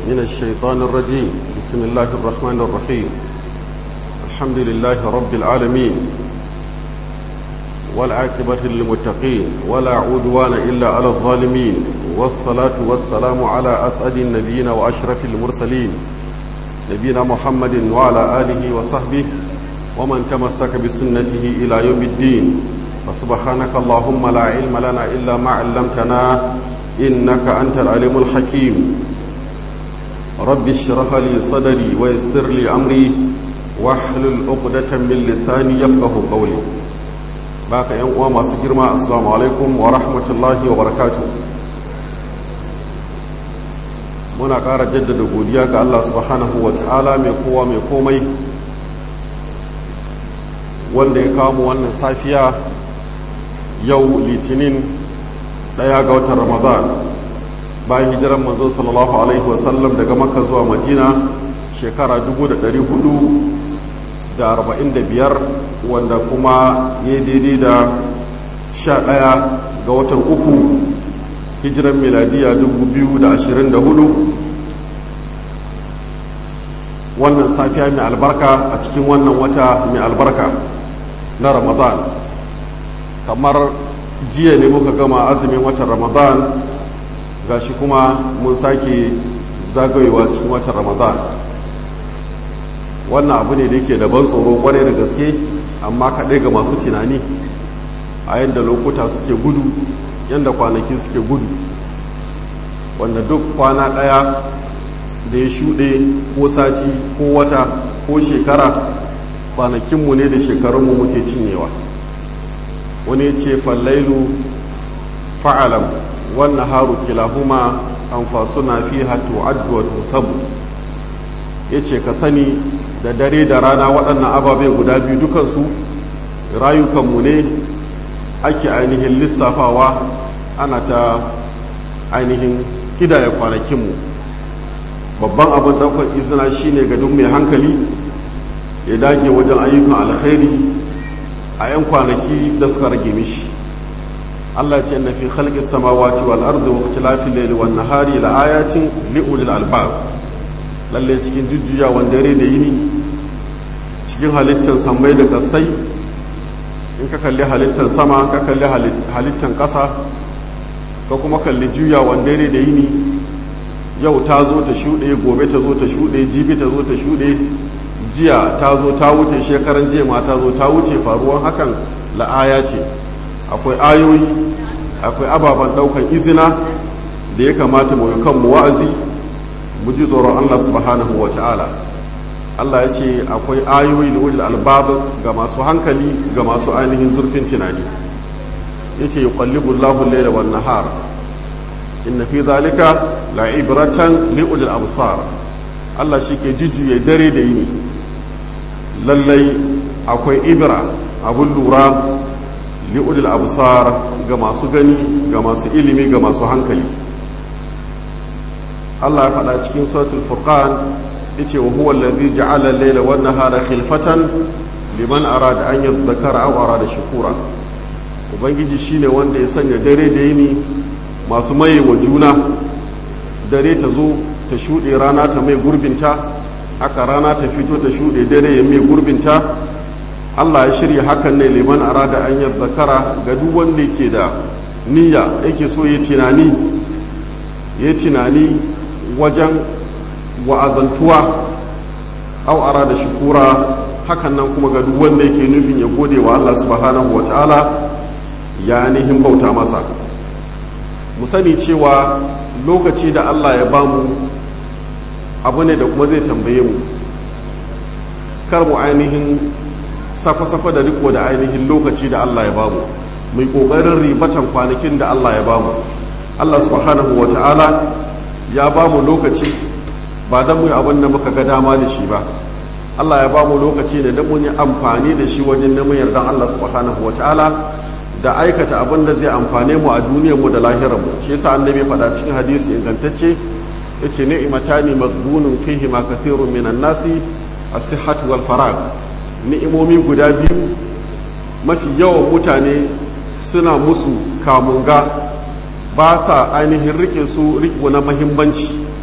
من الشيطان الرجيم بسم الله الرحمن الرحيم الحمد لله رب العالمين والعاقبة للمتقين ولا عدوان إلا على الظالمين والصلاة والسلام على أسعد النبيين وأشرف المرسلين نبينا محمد وعلى آله وصحبه ومن تمسك بسنته إلى يوم الدين فسبحانك اللهم لا علم لنا إلا ما علمتنا إنك أنت العليم الحكيم رب اشرح لي صدري ويسر لي أمري واحلل عقدة من لساني يفقه قولي baka yan uwa masu girma assalamu alaikum wa rahmatullahi wa barakatu muna ƙara jaddada godiya ga Allah subhanahu wa ta'ala mai kowa mai komai wanda ya kawo mu wannan safiya yau litinin ɗaya ga watan ramadan bayan hijiran manzo sallallahu alaihi wasallam daga makka zuwa madina shekara 445 wanda kuma ya daidai da sha ɗaya ga watan uku hijiran miladiya 2024 wannan safiya mai albarka a cikin wannan wata mai albarka na ramadan kamar jiya ne muka gama azumin watan ramadan gashi kuma mun sake zagayewa cikin watan ramadan wannan abu ne da yake da ban tsoro kwarai da gaske amma kaɗai ga masu tunani a yadda lokuta suke gudu yadda kwanaki suke gudu wanda duk kwana ɗaya da ya shuɗe ko sati ko wata ko shekara kwanakinmu ne da shekarunmu muke cinyewa wani ce fallailu fa'alam wannan haru kilahuma an fasuna fi hatu addu'a tusabu ya ce ka sani da dare da rana waɗannan ababe guda biyu dukansu rayukanmu ne ake ainihin lissafawa ana ta ainihin ƙidaya kwanakinmu babban abin ɗaukar izina shine ga duk mai hankali ya dage wajen ayyukan alkhairi a 'yan kwanaki da suka rage mishi Allah ce na fi khalqis samawati wal ardi wa ikhtilafil layli wan nahari la ayatin li ulil albab lalle cikin jujjuyawan dare da yini cikin halittar sammai da kasai in ka kalli halittar sama ka kalli halittar ƙasa ka kuma kalli juyawan dare da yini yau ta zo ta shuɗe gobe ta zo ta shuɗe jibi ta zo ta shuɗe jiya ta zo ta wuce shekaran jiya ma ta zo ta wuce faruwan hakan la'aya ce akwai ayoyi akwai ababen ɗaukan izina da ya kamata mu kanmu wa'azi mu ji tsoron Allah subhanahu wa ta'ala Allah ya ce akwai ayoyi da wujil albab ga masu hankali ga masu ainihin zurfin tunani ya ce yi kwallibu Allahun laila wa nahar inna fi zalika la ibratan li ulil absar Allah shi ke jujjuya dare da yini lallai akwai ibra abun lura li ulil absar ga masu gani ga masu ilimi ga masu hankali Allah ya faɗa cikin suratul furqan yace wa huwa allazi ja'ala al-layla wan nahara khilfatan liman arada an yadhakkara aw arada shukura ubangiji shine wanda ya sanya dare da yini masu maye wa juna dare ta zo ta shuɗe rana ta mai gurbinta haka rana ta fito ta shuɗe dare ya mai gurbinta Allah ya shirya hakan ne liman arada an yadhakkara ga duk wanda yake da niyya yake so ya tunani ya tunani wajen wa'azantuwa au ara da shukura hakan nan kuma ga duk wanda yake nufin ya gode wa Allah subhanahu wa ta'ala ya nihin bauta masa mu sani cewa lokaci da Allah ya bamu abu ne da kuma zai tambaye mu kar mu ainihin sakwa-sakwa da riko da ainihin lokaci da Allah ya bamu mai ƙoƙarin ribatan kwanakin da Allah ya bamu Allah subhanahu wa ta'ala ya ba mu lokaci ba don mu yi abin da muka ga dama da shi ba Allah ya ba mu lokaci ne don mun yi amfani da shi wajen neman yardan Allah subhanahu wa ta'ala da aikata abin da zai amfane mu a duniyar mu da lahirar mu shi yasa annabi faɗa cikin hadisi ingantacce yace ni'matani maghbunun fihi ma kathirun minan nasi as-sihhatu wal farag ni'imomi guda biyu mafi yawan mutane suna musu kamunga ba sa ainihin rike su riko na mahimmanci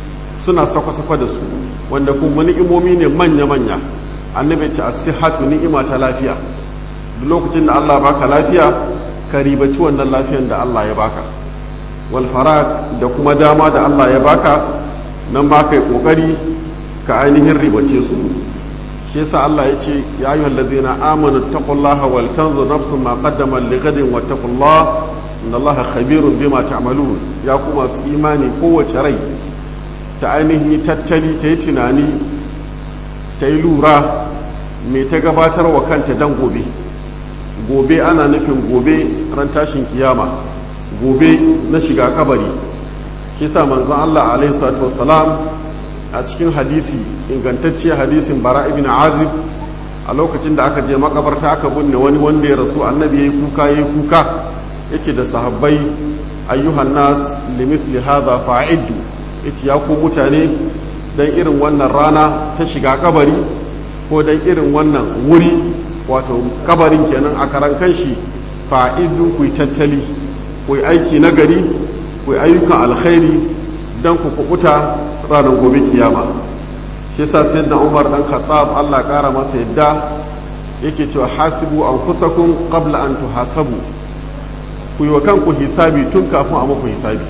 suna sakwa-sakwa da su wanda kuma ni'imomi ne manya-manya annabi ce as-sihhatu ni'ima ta lafiya duk lokacin da Allah baka lafiya ka ribaci wannan lafiyan da Allah ya baka wal da kuma dama da Allah ya baka nan ba kai kokari ka ainihin ribace su shi yasa Allah ya ce ya ayyuhal ladzina amanu taqullaha wal tanzur nafsun ma qaddamat lighadin wattaqullaha innallaha khabirun bima ta'malun ya ku masu imani kowace rai ta ainihin tattali ta yi tunani ta yi lura mai ta gabatar wa kanta dan gobe gobe ana nufin gobe ran tashin kiyama gobe na shiga kabari kisa manzon Allah alaihi salatu wassalam a cikin hadisi ingantacce hadisin bara ibn azib a lokacin da aka je makabarta aka binne wani wanda ya rasu annabi yayi kuka yayi kuka yace da sahabbai ayyuhan nas limithli hadha fa'iddu yace ya ku mutane dan irin wannan rana ta shiga kabari ko dan irin wannan wuri wato kabarin kenan a karan kanshi fa'iddu ku tattali ku aiki na gari ku ayyukan alkhairi dan ku kukuta ranar gobe kiyama shi yasa sayyidina Umar dan Khattab Allah kara masa yadda yake cewa hasibu anfusakum qabla an tuhasabu ku yi wa kanku hisabi tun kafin a muku hisabi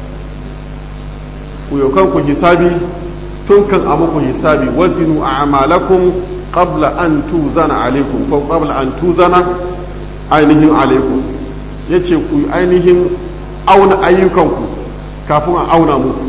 ku yi wa kanku hisabi tun kan a muku hisabi wazinu a'malakum qabla an tuzana alaikum ko qabla an tuzana ainihin alaikum yace ku ainihin auna ayyukanku kafin a auna muku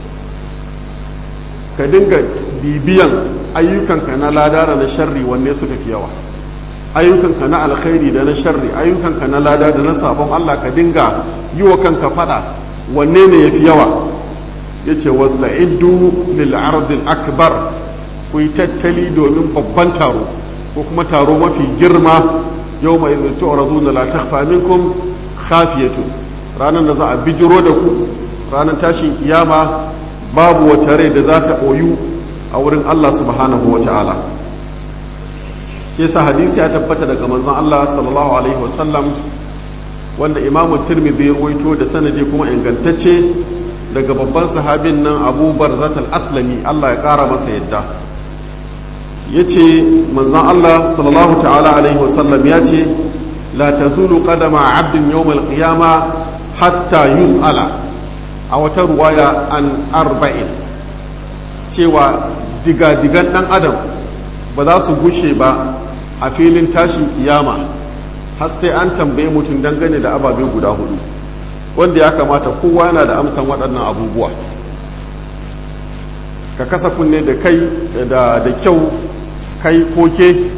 ka dinga bibiyan ayyukanka na lada da na sharri wanne suka fi yawa ayyukanka na alkhairi da na sharri ayyukanka na lada da na sabon Allah ka dinga yi wa kanka fada wanne ne yafi yawa yace wasta'iddu lil ardil akbar ku yi tattali domin babban taro ko kuma taro mafi girma yau mai idh tu'raduna la takhfa minkum khafiyatu ranar da za a bijiro da ku ranar tashin kiyama babu wata rai da za ta ɓoyu a wurin Allah subhanahu wa ta'ala shi yasa hadisi ya tabbata daga manzon Allah sallallahu alaihi wasallam wanda imamu tirmidhi ya ruwaito da sanadi kuma ingantacce daga babban sahabin nan abu barzat al-aslami Allah ya kara masa yadda ya ce manzon Allah sallallahu ta'ala alaihi wasallam ya ce la tazulu qadama abdin yawmal qiyama hatta yus'ala a wata ruwaya an arba'in cewa diga-digan ɗan adam ba za su gushe ba a filin tashin kiyama har sai an tambaye mutum dangane da ababe guda hudu wanda ya kamata kowa yana da amsan waɗannan abubuwa ka kasa kunne da kai da kyau kai koke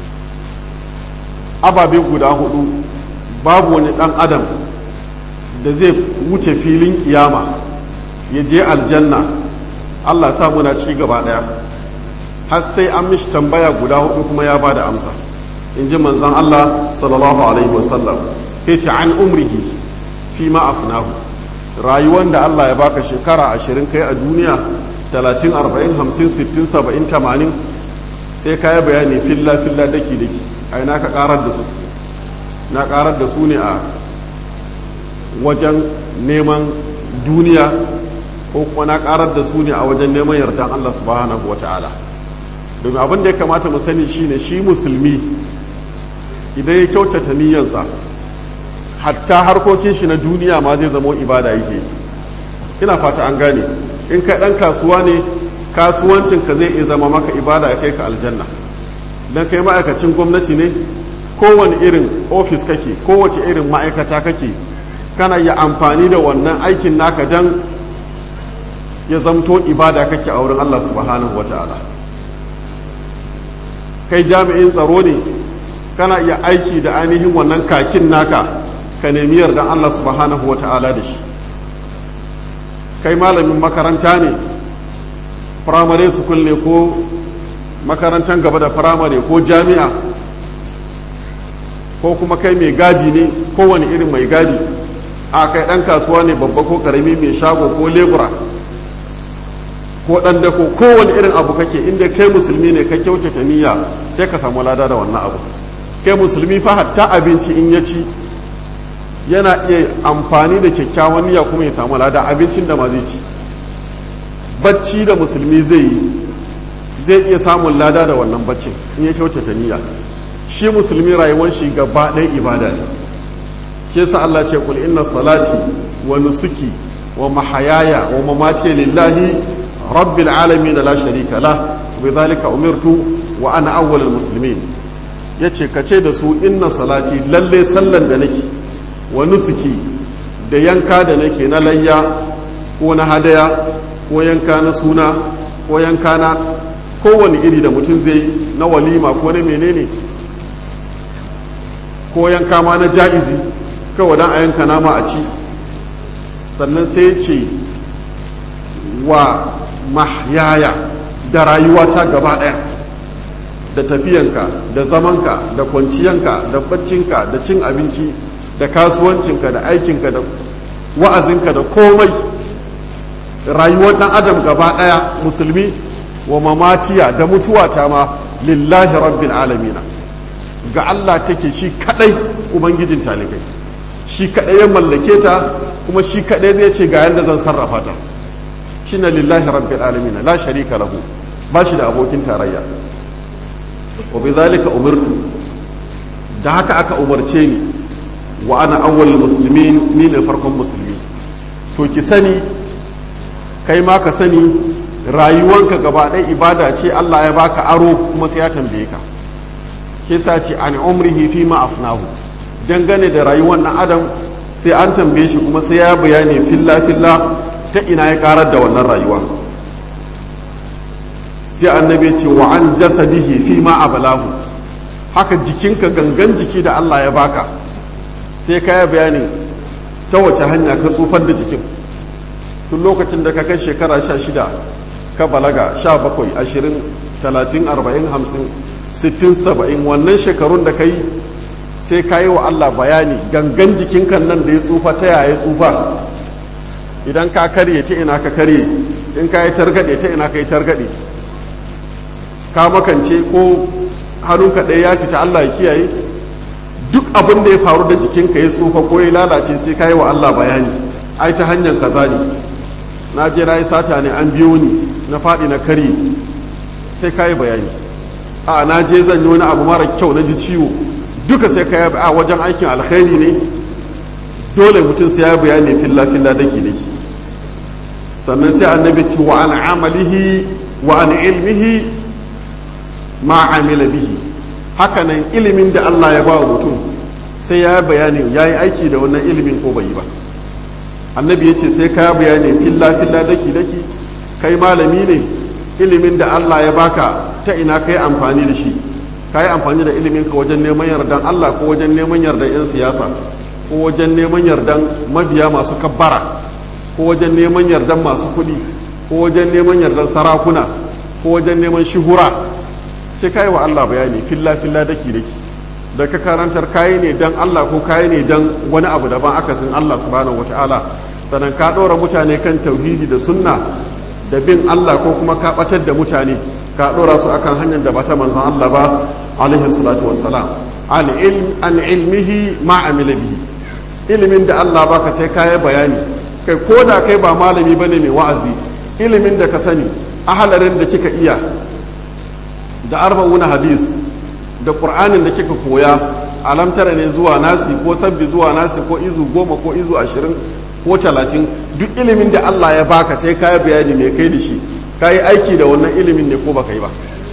ababe guda hudu babu wani ɗan adam da zai wuce filin kiyama ya je aljanna Allah sa muna ci gaba daya har sai an mishi tambaya guda hudu kuma ya bada amsa in ji manzan Allah sallallahu alaihi wasallam ya ce an umrihi fi ma afnahu rayuwar da Allah ya baka shekara ashirin kai a duniya talatin arba'in hamsin sittin saba'in tamanin sai ka yi bayani filla filla daki daki ai na ka karar da su na karar da su ne a wajen neman duniya ko kuma na karar da su ne a wajen neman yardan Allah subhanahu wa ta'ala domin abin da ya kamata mu sani shine shi musulmi idan ya kyautata niyyarsa hatta harkokin shi na duniya ma zai zama ibada yake ina fata an gane in ka dan kasuwa ne kasuwancin ka zai iya zama maka ibada ya kai ka aljanna dan kai ma'aikacin gwamnati ne kowane irin ofis kake kowace irin ma'aikata kake kana yi amfani da wannan aikin naka don ya zamto ibada kake a wurin Allah subhanahu wata'ala kai jami'in tsaro ne kana iya aiki da ainihin wannan kakin naka ka nemi yardan Allah subhanahu wata'ala da shi kai malamin makaranta ne firamare school ne ko makarantar gaba da firamare ko jami'a ko kuma kai mai gadi ne kowane irin mai gadi a kai ɗan kasuwa ne babba ko ƙarami mai shago ko lebura ko ɗan dako kowane irin abu kake inda kai musulmi ne ka kyautata niyya sai ka samu lada da wannan abu kai musulmi fa hatta abinci in ya ci yana iya amfani da kyakkyawan niyya kuma ya samu lada abincin da ma zai ci bacci da musulmi zai yi zai iya samun lada da wannan baccin in ya kyautata niyya shi musulmi rayuwar shi gaba ɗaya ibada ne ke sa Allah ce kul inna salati wa nusuki wa mahayaya wa mamati lillahi rabbil alamin la sharika la bi dhalika umirtu wa ana awwalul muslimin yace kace da su inna salati lalle sallan da nake wa nusuki da yanka da nake na layya ko na hadaya ko yanka na suna ko yanka na kowane iri da mutum zai na walima ko na menene ko yanka ma na ja'izi kawai don a yanka nama a ci sannan sai ce wa mahyaya da rayuwata gaba ɗaya da tafiyanka da zamanka da kwanciyanka da baccinka da cin abinci da kasuwancinka da aikinka da wa'azinka da komai rayuwar ɗan adam gaba ɗaya musulmi wa mamatiya da mutuwata ma lillahi rabbil alamina ga Allah take shi kadai ubangijin talikai shi kadai ya mallake ta kuma shi kadai zai ce ga yadda zan sarrafa ta shine lillahi rabbil alamina la sharika lahu ba shi da abokin tarayya wa bi zalika umirtu da haka aka umarce ni wa ana awwalul muslimin ni ne farkon musulmi to ki sani kai ma ka sani rayuwanka gaba ɗaya ibada ce Allah ya baka aro kuma sai ya tambaye ka ke sa ce an umrihi fi ma afnahu dangane da rayuwar ɗan adam sai an tambaye shi kuma sai ya bayani filla filla ta ina ya karar da wannan rayuwa sai annabi ce wa an jasadihi fi ma abalahu haka jikinka gangan jiki da Allah ya baka sai ka yi bayani ta wace hanya ka tsufar da jikin tun lokacin da ka kai shekara sha shida ka balaga sha bakwai ashirin talatin arba'in hamsin sittin saba'in wannan shekarun da ka yi sai ka yi wa Allah bayani gangan jikinka nan da ya tsufa ta yaya tsufa idan ka karye ta ina ka karye in ka yi targaɗe ta ina ka yi targaɗe ka makance ko hannunka ɗaya ya fita Allah ya kiyaye duk abin da ya faru da jikinka ya tsufa ko ya lalace sai ka yi wa Allah bayani ai ta hanyar kaza ne na je na yi sata ne an biyo ni na faɗi na kari sai ka yi bayani a na je zan yi wani abu mara kyau na ji ciwo duka sai ka yi a wajen aikin alkhairi ne dole mutum sai ya bayani filla filla daki daki sannan sai annabi ce wa an amalihi wa an ilmihi ma amila bihi hakanan ilimin da Allah ya ba wa mutum sai ya bayani ya yi aiki da wannan ilimin ko bai yi ba annabi ya ce sai ka bayani filla filla daki daki kai malami ne ilimin da Allah ya baka ta ina kai amfani da shi ka yi amfani da ilimin ka wajen neman yardan Allah ko wajen neman yardan 'yan siyasa ko wajen neman yardan mabiya masu kabbara ko wajen neman yardan masu kuɗi ko wajen neman yardan sarakuna ko wajen neman shuhura sai ka yi wa Allah bayani filla filla daki daki da ka karantar kayi ne dan Allah ko kayi ne dan wani abu daban akasin Allah subhanahu wataala sannan ka ɗora mutane kan tauhidi da sunna da bin Allah ko kuma ka ɓatar da mutane ka ɗora su akan hanyar da bata manzan Allah ba alaihi salatu wassalam an ilmihi ma amila bihi ilimin da Allah baka sai ka yi bayani kai ko da kai ba malami bane mai wa'azi ilimin da ka sani ahalarin da kika iya da arba'una hadis da qur'anin da kika koya alamtara ne zuwa nasi ko sabbi zuwa nasi ko izu goma ko izu ashirin ko talatin duk ilimin da Allah ya baka sai ka yi bayani mai kai da shi ka yi aiki da wannan ilimin ne ko baka yi ba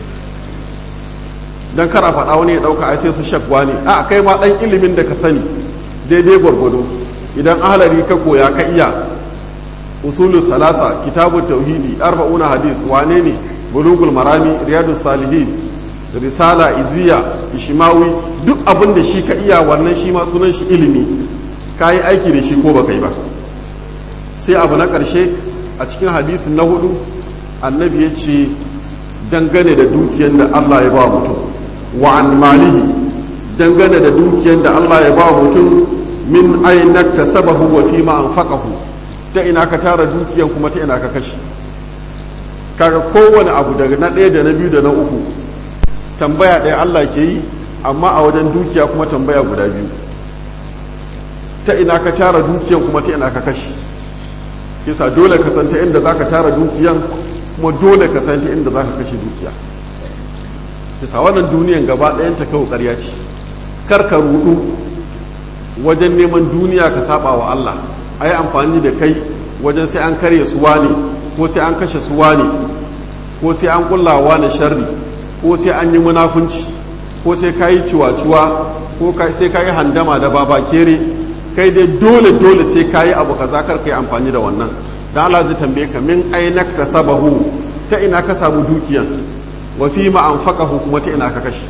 don kara faɗa wani ya ɗauka ai sai su shakwa ne a kai ma ɗan ilimin da ka sani daidai gwargwado idan ahalari ka koya ka iya usulul salasa kitabun tauhidi arba'una hadis wane ne bulugul marami riyadus salihin risala iziya ishimawi duk abin da shi ka iya wannan shi ma sunan shi ilimi ka yi aiki da shi ko baka yi ba sai abu na ƙarshe a cikin hadisin na hudu annabi ya ce dangane da dukiyar da Allah ya ba mutum wa an malihi dangane da dukiyar da Allah ya ba mutum min aina kasabahu wa fi ma anfaqahu ta ina ka tara dukiyar kuma ta ina ka kashe kaga kowane abu daga na ɗaya da na biyu da na uku tambaya ɗaya Allah ke yi amma a wajen dukiya kuma tambaya guda biyu ta ina ka tara dukiyar kuma ta ina ka kashe kisa dole ka santa inda za ka tara dukiyan kuma dole ka santa inda za ka kashe dukiya kisa wannan duniyan gaba ɗayan ta kawo ƙarya ce kar ka rudu wajen neman duniya ka saba wa Allah a yi amfani da kai wajen sai an karya suwa ne ko sai an kashe suwa ne ko sai an kullawa na sharri ko sai an yi munafunci ko sai ka yi ciwa-ciwa ko sai ka yi handama da baba kere kai dai dole dole sai ka yi abu kaza kar ka yi amfani da wannan dan Allah zai tambaye ka min aina ka sabahu ta ina ka samu dukiyan wa fi ma anfaqahu kuma ta ina ka kashe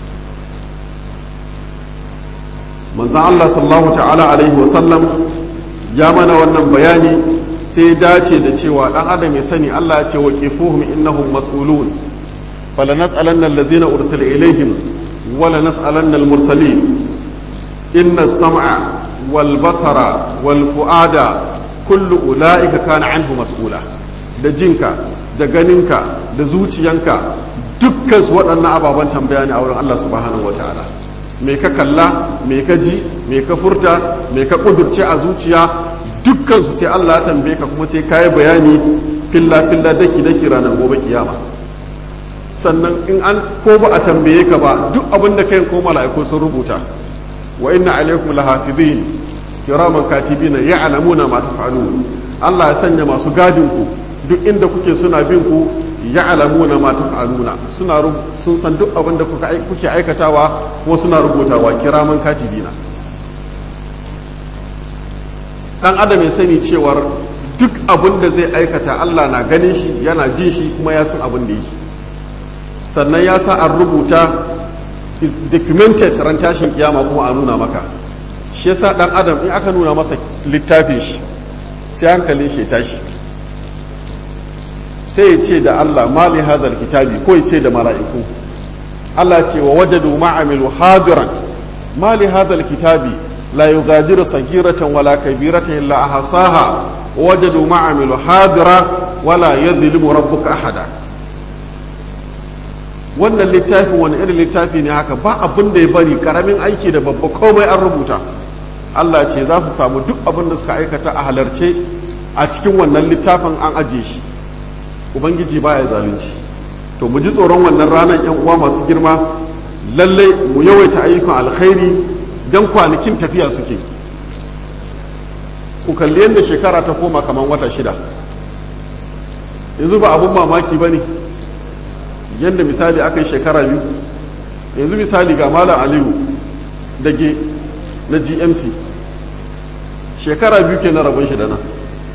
manzon Allah sallallahu ta'ala alaihi wa sallam ya mana wannan bayani sai dace da cewa dan adam ya sani Allah ya ce wa qifuhum innahum mas'ulun fala nas'alanna alladhina ursila ilaihim wala nas'alanna al-mursalin inna as-sam'a wal basara wal fu'ada kullu ulaika kana anhu mas'ula da jinka da ganinka da zuciyanka dukkan su waɗannan ababen tambaya ne a wurin Allah subhanahu wataala me ka kalla me ka ji me ka furta me ka kudurce a zuciya dukkan su sai Allah ya tambaye ka kuma sai kayi bayani filla filla daki daki ranar gobe kiyama sannan in an ko ba a tambaye ka ba duk abin da kai ko mala'iku sun rubuta wa inna alaikum lahafizin kiraman katibina ya'lamuna ma taf'alun Allah ya sanya masu gadin ku duk inda kuke suna bin ku ya'lamuna ma taf'aluna suna sun san duk abin da kuka kuke aikatawa kuma suna rubutawa kiraman katibina dan adam ya sani cewar duk abin da zai aikata Allah na ganin shi yana jin shi kuma ya san abin da yake sannan ya sa an rubuta is documented ran tashin kiyama kuma a nuna maka shi yasa dan adam in aka nuna masa littafin shi sai hankalin shi ya tashi sai ya ce da Allah mali hazal kitabi ko ya ce da mala'iku Allah ce wa wajadu ma'amilu hadiran mali hazal kitabi لا يغادر صغيرة ولا كبيرة إلا أحصاها ووجدوا ما عملوا حاضرا ولا يظلم ربك أحدا wannan littafin wani irin littafi ne haka ba abin da ya bari karamin aiki da babba komai an rubuta Allah ce za su samu duk abin da suka aikata a halarce a cikin wannan littafin an ajiye shi ubangiji baya zalunci to mu ji tsoron wannan ranar yan uwa masu girma lallai mu yawaita ayyukan alkhairi don kwanakin tafiya suke ku kalli yadda shekara ta koma kamar wata shida yanzu ba abun mamaki ba ne yadda misali aka yi shekara biyu yanzu misali ga malam aliyu dage na gmc shekara biyu ke na rabon shi da nan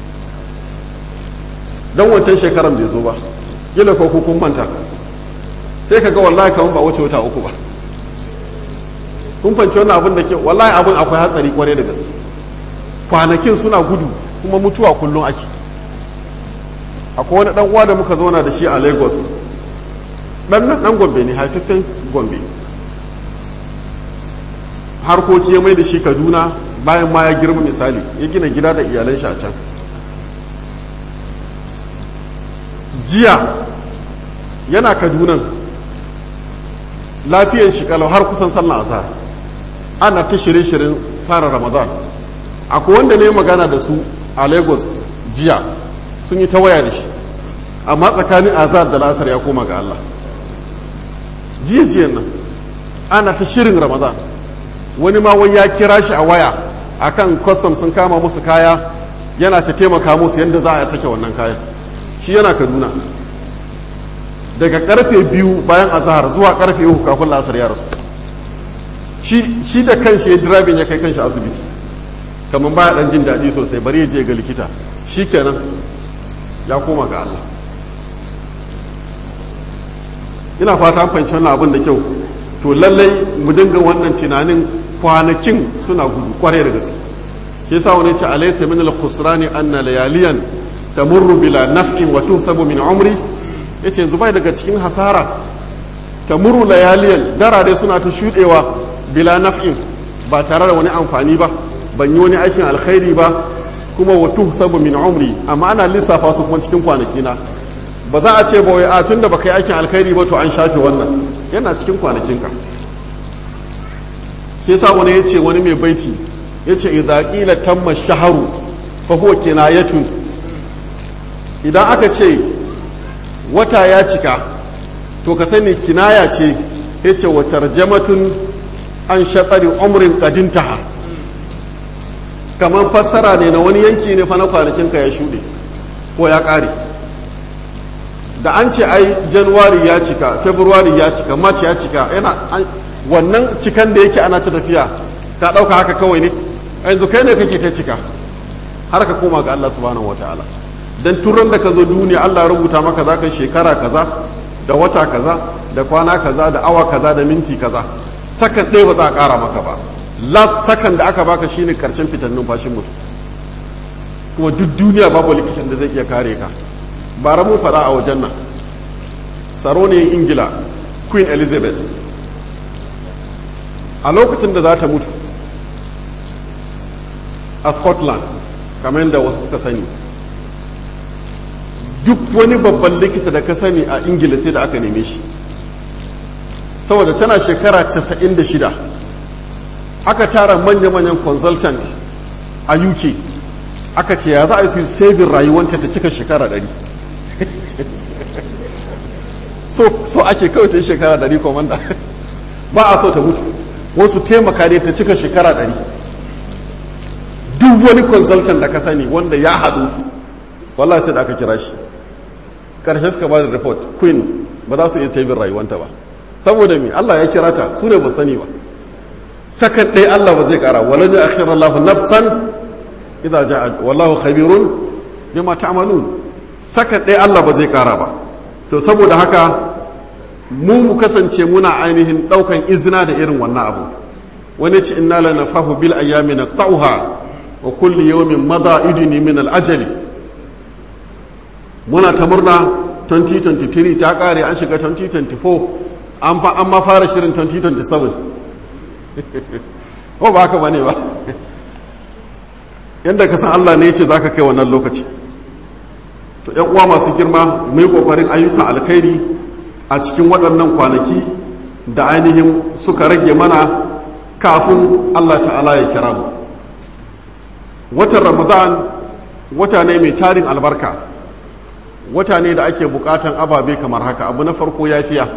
don wancan shekaran bai zo ba gila ko kun manta sai ka ga wallahi kamar ba wuce wata uku ba kun fanci wannan abin da ke wallahi abin akwai hatsari kwarai da gaske kwanakin suna gudu kuma mutuwa kullum ake akwai wani dan uwa da muka zauna da shi a lagos dan nan dan gombe ne haifaffen gombe harkoki ya mai da shi kaduna bayan ma ya girma misali ya gina gida da iyalan shi a can jiya yana kadunan lafiyar shi kalau har kusan sallah azhar ana ta shirye-shiryen fara ramadan akwai wanda ne magana da su a lagos jiya sun yi ta waya da shi amma tsakanin azhar da lasar ya koma ga allah jiya jiyan nan ana ta shirin ramadan wani ma wai ya kira shi a waya akan kwastam sun kama musu kaya yana ta taimaka musu yadda za a sake wannan kayan shi yana kaduna daga karfe biyu bayan azahar zuwa karfe uku kafin lasar ya rasu shi da kanshi ya dirabin ya kai kanshi asibiti kamar baya dan jin daɗi sosai bari ya je ga likita shi kenan ya koma ga Allah ina fata an fahimci wannan abin da kyau to lallai mu dinga wannan tunanin kwanakin suna gudu kwarai da gaske ke sa wani ce alaysa min al-khusrani anna layaliyan tamurru bila naf'in wa tuhsabu min umri yace yanzu bai daga cikin hasara tamurru layaliyan darare suna ta shudewa bila naf'in ba tare da wani amfani ba ban yi wani aikin alkhairi ba kuma wa tuhsabu min umri amma ana lissafa su kuma cikin kwanaki na ba za a ce ba wai a tunda baka yi aikin alkhairi ba to an shafe wannan yana cikin kwanakinka shi yasa wani ya ce wani mai baiti ya ce idza qila tamma shaharu fa huwa kinayatun idan aka ce wata ya cika to ka sani kinaya ce ya ce wa tarjamatun an shaɗari umrin ƙadintaha kamar fassara ne na wani yanki ne fa na kwanakinka ya shuɗe ko ya ƙare da an ce ai januwari ya cika february ya cika march ya cika yana wannan cikan da yake ana ta tafiya ta ɗauka haka kawai ne yanzu kai ne kake ta cika har ka koma ga Allah subhanahu wataala dan turan da ka zo duniya Allah ya rubuta maka za ka shekara kaza da wata kaza da kwana kaza da awa kaza da minti kaza sakan ɗaya ba za a ƙara maka ba last sakan da aka baka shine karshen fitan numfashin mutum kuma duk duniya babu likitan da zai iya kare ka bara mun faɗa a wajen nan sarauniyar ingila queen elizabeth a lokacin da za ta mutu a scotland kamar yadda wasu suka sani duk wani babban likita da ka sani a ingila sai da aka neme shi saboda tana shekara 96 aka tara manya-manyan consultant a uk aka ce ya za a yi su sabin rayuwanta ta cika shekara 100 so, so ake kawai ta yi shekara 100 komanda ba a so ta mutu wasu taimaka ne ta cika shekara 100 duk wani consultant da ka sani wanda ya haɗu wallahi sai da aka kira shi ƙarshe suka ba da report queen ba za su iya sabin rayuwanta ba saboda me Allah ya kira ta su ne ba sani ba sakan ɗaya Allah ba zai ƙara wala ne akhira Allah nafsan idza ja'a wallahu khabirun bima ta'malun sakan ɗaya Allah ba zai ƙara ba to saboda haka mu mu kasance muna ainihin ɗaukan izina da irin wannan abu wani ci inna la nafahu bil ayyami naqta'uha wa kulli yawmin mada idni min al ajali muna ta murna 2023 ta kare an shiga 2024 an fa an ma fara shirin 2027 ko ba haka bane ba yadda ka san Allah ne ya ce za ka kai wannan lokaci to ‘yan uwa masu girma mai ƙoƙarin ayyukan alkhairi a cikin waɗannan kwanaki da ainihin suka rage mana kafin Allah ta'ala ya kira mu watan ramadan wata ne mai tarin albarka wata ne da ake bukatan ababe kamar haka abu na farko yafiya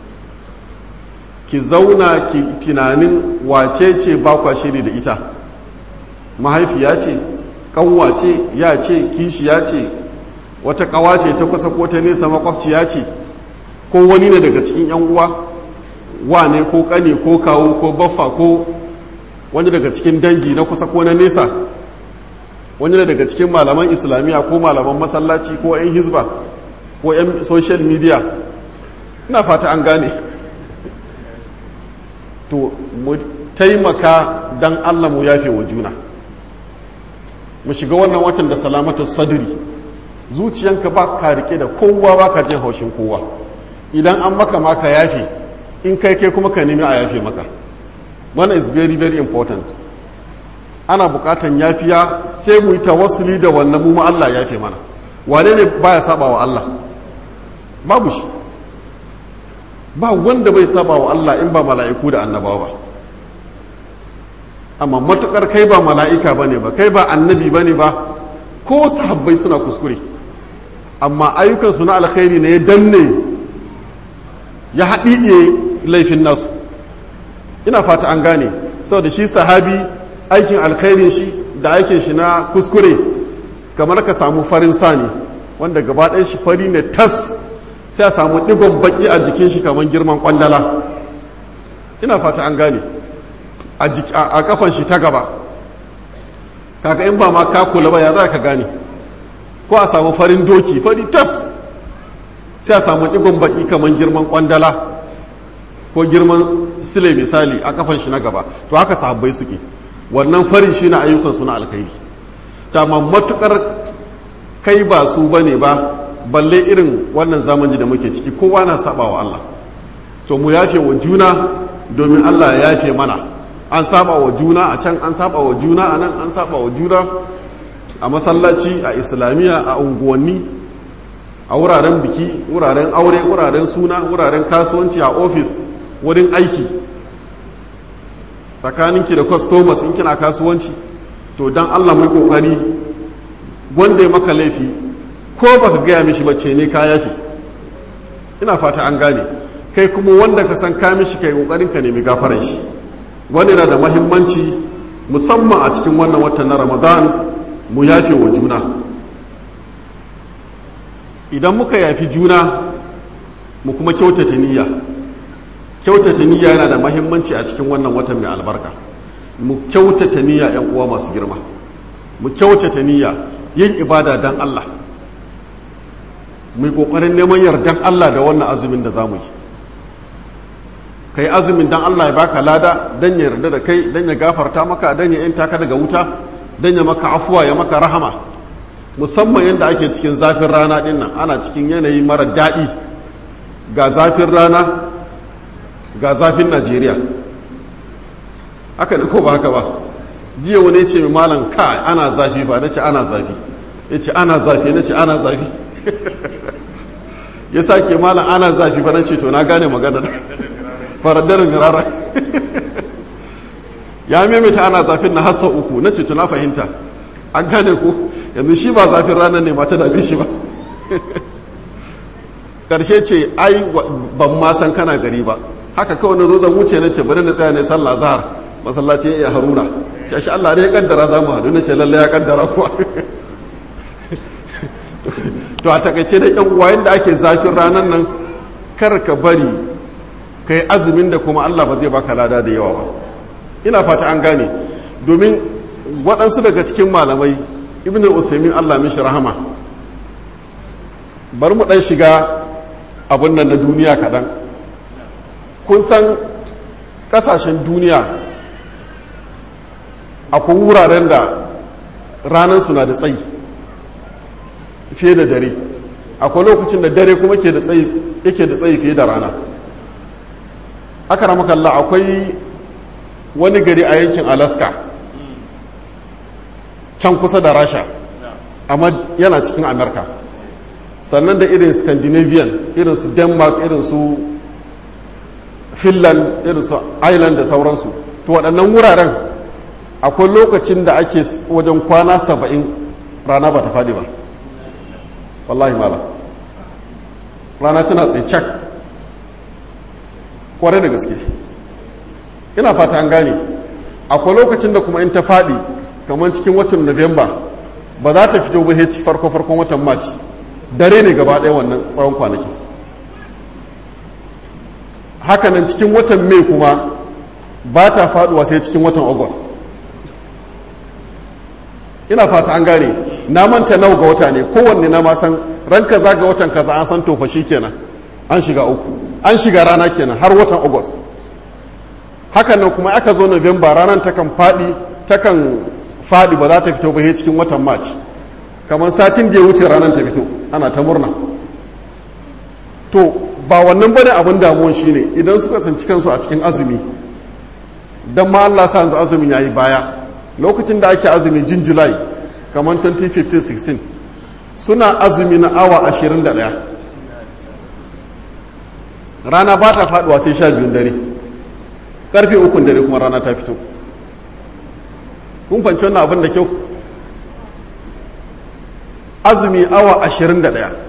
ki zauna ki tunanin wace ce ba kwa shiri da ita mahaifiya ce kanwa ce ya ce kishiya ce wata kawa ce ta kusa ko ta nesa makwabciya ce ko wani ne daga cikin yan uwa wane ko kane ko kawo ko baffa ko wani daga cikin dangi na kusa ko na nesa wani ne daga cikin malaman islamiyya ko malaman masallaci ko 'yan hizba ko 'yan social media ina fata an gane to mu taimaka don allah mu yafe wa juna mu shiga wannan watan da salamatu sadri zuciyanka ba ka rike da kowa ba ka jin haushin kowa idan an maka maka yafe in kai kai kuma ka nemi a yafe maka wannan is very very important ana bukatan yafiya sai mu yi tawassuli da wannan mu Allah yafe mana wane ne baya saba wa Allah babu shi ba wanda bai saba wa Allah in ba mala'iku da annabawa ba amma matukar kai ba mala'ika bane ba kai ba annabi bane ba ko sahabbai suna kuskure amma ayyukansu na alkhairi ne ya danne ya haɗiɗe laifin nasu ina fata an gane saboda shi sahabi aikin alkhairin shi da aikin shi na kuskure kamar ka samu farin sani wanda gaba ɗaya shi fari ne tas sai a samu ɗigon baƙi a jikin shi kamar girman ƙwandala ina fata an gane a kafan shi ta gaba kaga in ba ma ka kula ba ya za ka gane ko a samu farin doki fari tas sai a samu ɗigon baƙi kamar girman ƙwandala ko girman sile misali a kafan shi na gaba to haka sahabbai suke wannan farin shi na ayyukansu na alkhairi ta matukar kai ba su ba ne ba balle irin wannan zamani da muke ciki kowa na saba wa Allah to mu yafe wa juna domin Allah ya yafe mana an saba wa juna a can an saba wa juna a nan an saba wa juna a masallaci a islamiyya a unguwanni a wuraren biki wuraren aure wuraren suna wuraren kasuwanci a ofis wurin aiki tsakaninki da customers in kina kasuwanci to dan Allah mai kokari wanda ya maka laifi ko baka gaya mishi ba ce ne ka yafi ina fata an gane kai kuma wanda ka san ka mishi kai kokarin ka nemi gafaran shi wani na da mahimmanci musamman a cikin wannan watan na ramadan mu yafe wa juna idan muka yafi juna mu kuma kyautata niyya kyautata niyya yana da mahimmanci a cikin wannan watan mai albarka mu kyautata niyya yan uwa masu girma mu kyautata niyya yin ibada dan Allah mu yi kokarin neman yardan Allah da wannan azumin da zamu yi kai azumin dan Allah ya baka lada dan ya yarda da kai dan ya gafarta maka dan ya yanta ka daga wuta dan ya maka afuwa ya maka rahama musamman yadda ake cikin zafin rana din nan ana cikin yanayi mara daɗi ga zafin rana ga zafin najeriya haka ne ko ba haka ba jiya wani ce mai malam ka ana zafi ba na ce ana zafi ya ce ana zafi na ce ana zafi ya sake malam ana zafi ba na ce to na gane magana faradar mirara ya maimaita ana zafin na hassa uku na ce to na fahimta an gane ko yanzu shi ba zafin ranar ne mata dame shi ba karshe ce ai ban ma san kana gari ba haka kawai na zo zan wuce na ce bari na tsaya ne sallah zahar masallaci ya haruna ce shi Allah ne ya kaddara za mu hadu na ce lalle ya kaddara kuwa to a takaice da yan uwa yadda ake zafin ranar nan kar ka bari ka yi azumin da kuma Allah ba zai baka lada da yawa ba ina fata an gane domin waɗansu daga cikin malamai ibn al-usaimin Allah mishi rahama bar mu ɗan shiga abin nan na duniya kaɗan kun san ƙasashen duniya akwai wuraren da ranar suna da tsayi fiye da dare akwai lokacin da dare kuma ke da tsayi yake da tsayi fiye da rana aka ramakalla akwai wani gari a yankin alaska can kusa da rasha amma yana cikin amerika sannan da irin scandinavian irin su denmark irin su finland irin su ireland da sauransu to waɗannan wuraren akwai lokacin da ake wajen kwana saba'in rana ba ta faɗi ba wallahi mala rana tana tsaye cak kwarai da gaske ina fata an gane akwai lokacin da kuma in ta faɗi kamar cikin watan Nuwamba ba za ta fito ba ci farko farkon watan March dare ne gaba ɗaya wannan tsawon kwanaki hakanan cikin watan Mai kuma ba ta faduwa sai cikin watan August ina fata an gane na manta nawa ga wata ne kowanne na ma san ran kaza ga watan kaza an san tofa shi kenan an shiga uku an shiga rana kenan har watan August hakanan kuma aka zo November ranar takan faɗi takan faɗi ba za ta fito ba cikin watan march kamar satin da ya wuce ranar ta fito ana ta murna to ba wannan bane abin damuwan shine idan suka sanci kansu a cikin azumi don ma Allah sa yanzu azumin yayi baya lokacin da ake azumi jin july kamar 2015-16 suna azumi na awa 21 rana ba ta faduwa sai sha biyun dare karfe ukun dare kuma rana ta fito kun fanci wannan abin da kyau azumi awa ashirin da ɗaya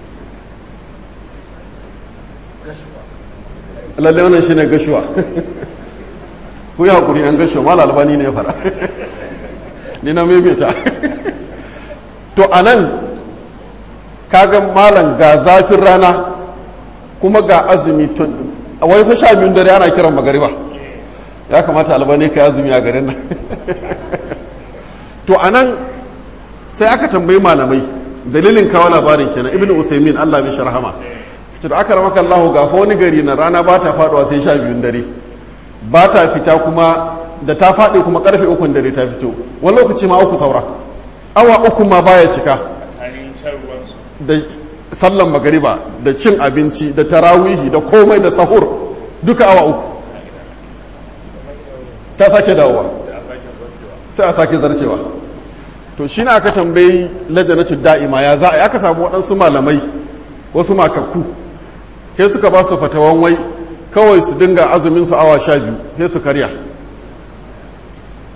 lalle wannan shi ne gashuwa ku yi haƙuri an gashuwa ma lalbani ne ya fara ni na maimaita to a nan kagan malam ga zafin rana kuma ga azumi a wai fa sha biyun dare ana kiran magariba ya kamata albani ka azumi a garin nan to anan sai aka tambayi malamai dalilin kawo labarin kenan ibn uthaymin Allah mishi rahama to da aka ramaka Allah ga fa wani gari na rana ba ta faduwa sai sha biyun dare ba ta fita kuma da ta faɗi kuma karfe ukun dare ta fito wani lokaci ma uku saura awa uku ma baya cika da sallan magariba da cin abinci da tarawihi da komai da sahur duka awa uku ta sake dawowa sai a sake zarcewa to shi aka tambayi lajanatu da'ima ya za a aka samu waɗansu malamai wasu makakku sai suka ba su fatawan wai kawai su dinga azumin su awa sha biyu sai su karya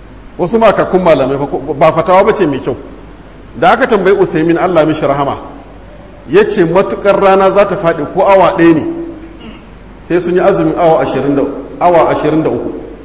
wasu makakkun malamai ba fatawa ba ce mai kyau da aka tambayi usaimin allah mishi rahama ya ce matukar rana za ta faɗi ko awa ɗaya ne sai sun yi azumin awa 23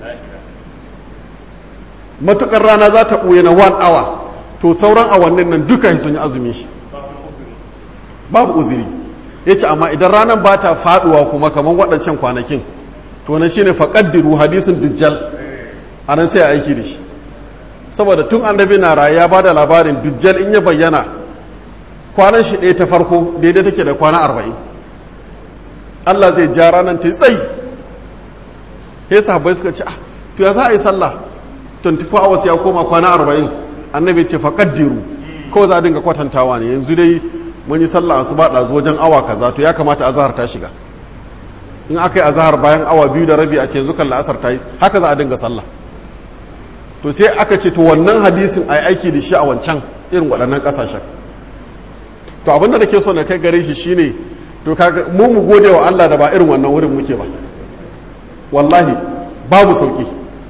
matukar rana za ta ɓuye na 1 awa to sauran awannin nan duka sun yi azumin shi babu uziri ya ce amma idan ranar ba ta faɗuwa kuma kamar waɗancan kwanakin to na shine faƙaddiru hadisin dujjal a nan sai a aiki da shi saboda tun annabi na raye ya ba da labarin dujjal in ya bayyana kwanan shi ɗaya ta farko daidai take da kwana arba'in Allah zai ja ranar ta tsayi ya sahabbai suka ce ah to ya za a yi sallah 24 hours ya koma kwana arba'in annabi ce faƙaddiru kawai za a dinga kwatantawa ne yanzu dai mun yi sallah asuba ɗazu wajen awa kaza to ya kamata azahar ta shiga in aka yi azahar bayan awa biyu da rabi a ce yanzu kan la'asar ta yi haka za a dinga sallah to sai aka ce to wannan hadisin a yi aiki da shi a wancan irin waɗannan ƙasashen to abin da nake so na kai gare shi shine to kaga mu mu gode wa Allah da ba irin wannan wurin muke ba wallahi babu sauki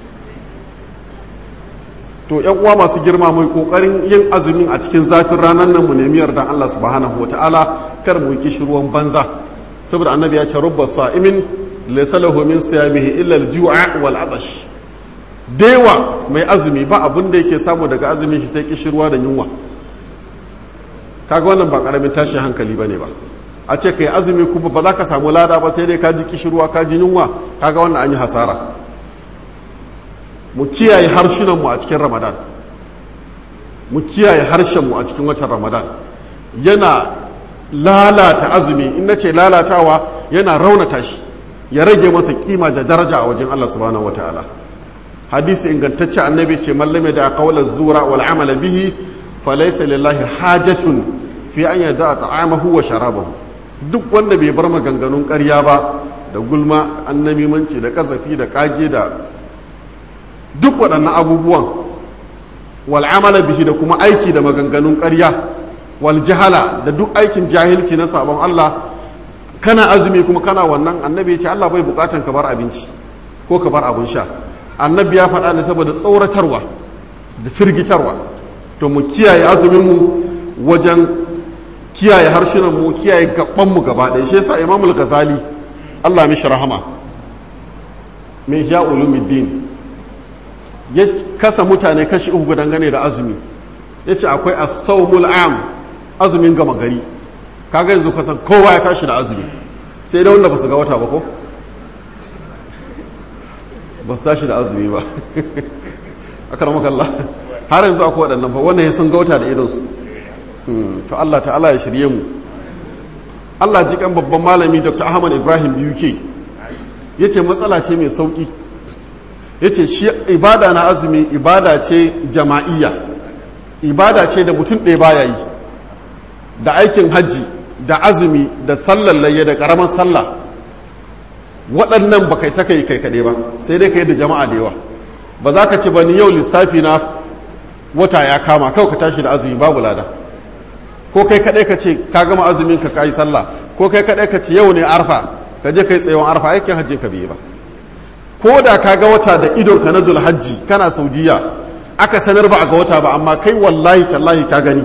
to yan uwa masu girma mai kokarin yin azumin a cikin zafin ranar nan mu nemi yardan Allah subhanahu wataala kar mu yi ruwan banza saboda annabi ya ce rubba sa'imin laysa lahu min siyamihi illa al-ju'a wal atash dewa mai azumi ba abin da yake samu daga azumin shi sai kishirwa da yunwa kaga wannan ba karamin tashin hankali bane ba a ce kai azumi kuma ba za ka samu lada ba sai dai ka ji kishirwa ka ji yunwa kaga wannan an yi hasara mu kiyaye harshunan mu a cikin ramadan mu kiyaye harshen mu a cikin watan ramadan yana lalata azumi in nace lalatawa yana raunata shi ya rage masa kima da daraja a wajen Allah subhanahu wataala hadisi ingantacce annabi ce mallame da qawla zura wal amala bihi falaysa lillahi hajatun fi an yada ta'amahu wa sharabahu duk wanda bai bar maganganun ƙarya ba da gulma annamimanci da kasafi da kage da duk waɗannan abubuwan wal amala bihi da kuma aiki da maganganun ƙarya wal jahala da duk aikin jahilci na sabon Allah kana azumi kuma kana wannan annabi ya ce Allah bai bukatan ka bar abinci ko ka bar abun sha annabi ya faɗa ne saboda tsoratarwa da firgitarwa to mu kiyaye azumin mu wajen kiyaye harshunan mu kiyaye gaban mu gaba ɗaya shi yasa imamul ghazali Allah mishi rahama min ya ulumuddin ya kasa mutane kashi uku dangane da azumi ya ce akwai as-sawmul am azumin gama gari kaga yanzu kasan kowa ya tashi da azumi sai da wanda ba su ga wata ba ko ba su tashi da azumi ba aka ramaka Allah har yanzu akwai waɗannan ba wannan ya sun ga wata da idonsu to Allah ta'ala ya shirye mu Allah ji kan babban malami Dr. Ahmad Ibrahim BUK ya ce matsala ce mai sauƙi ya ce shi ibada na azumi ibada ce jama'iyya ibada ce da mutum ɗaya baya yi da aikin hajji da azumi da sallar layya da ƙaramin sallah waɗannan ba kai saka yi kai kaɗai ba sai dai ka yi da jama'a da yawa ba za ka ce ba ni yau lissafi na wata ya kama kawai ka tashi da azumi babu lada ko kai kaɗai ka ce ka gama azumin ka ka yi sallah ko kai kaɗai ka ce yau ne arfa ka je ka yi tsayon arfa aikin hajjin ka bai ba ko da ka ga wata da idon ka na zulhajji kana saudiya aka sanar ba a ga wata ba amma kai wallahi tallahi ka gani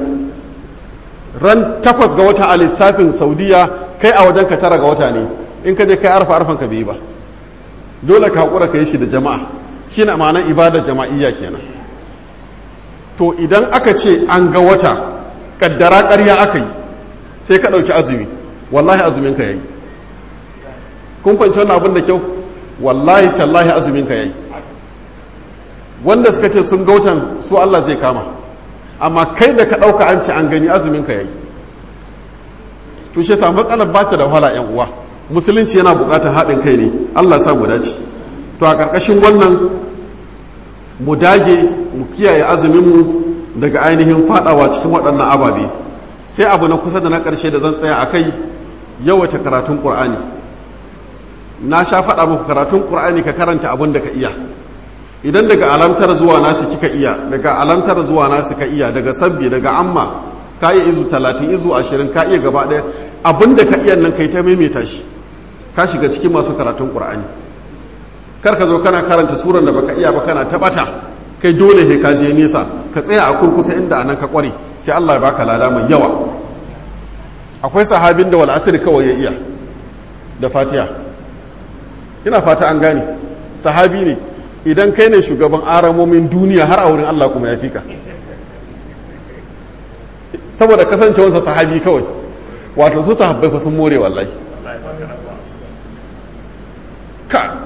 ran takwas ga wata a lissafin saudiya kai a wajen ka tara ga wata ne in ka je kai arfa arfan ka bai ba dole ka haƙura ka yi shi da jama'a shi na ma'anar ibadar jama'iyya kenan to idan aka ce an ga wata kaddara ƙarya aka yi sai ka ɗauki azumi wallahi azumin ka yayi kun kwanci wannan abin da kyau wallahi tallahi azumin ka yayi wanda suka ce sun gautan su Allah zai kama amma kai da ka ɗauka an ce an gani azumin ka yayi to shi yasa matsalar ba ta da wahala yan uwa musulunci yana buƙatar haɗin kai ne Allah sa mu dace to a ƙarƙashin wannan mu dage mu kiyaye azumin mu daga ainihin fadawa cikin waɗannan ababe sai abu na kusa da na ƙarshe da zan tsaya a kai yawaita karatun ƙur'ani na sha faɗa muku karatun ƙur'ani ka karanta abin da ka iya idan daga alamtar zuwa nasu kika iya daga alamtar zuwa nasu ka iya daga sabbi daga amma ka iya izu talatin izu ashirin ka iya gaba ɗaya abin da ka iya nan kai ta maimaita shi ka shiga cikin masu karatun ƙur'ani kar ka zo kana karanta suran da baka iya ba kana taɓata kai dole he ka je nesa ka tsaya a kurkusa inda anan ka kware sai Allah ya baka lada mai yawa akwai sahabin da wal'asir kawai ya iya da fatiha ina fata an gane sahabi ne idan kai ne shugaban aramomin duniya har a wurin Allah kuma ya fi ka saboda kasancewarsa sahabi kawai wato su sahabbai fa sun more wallahi ka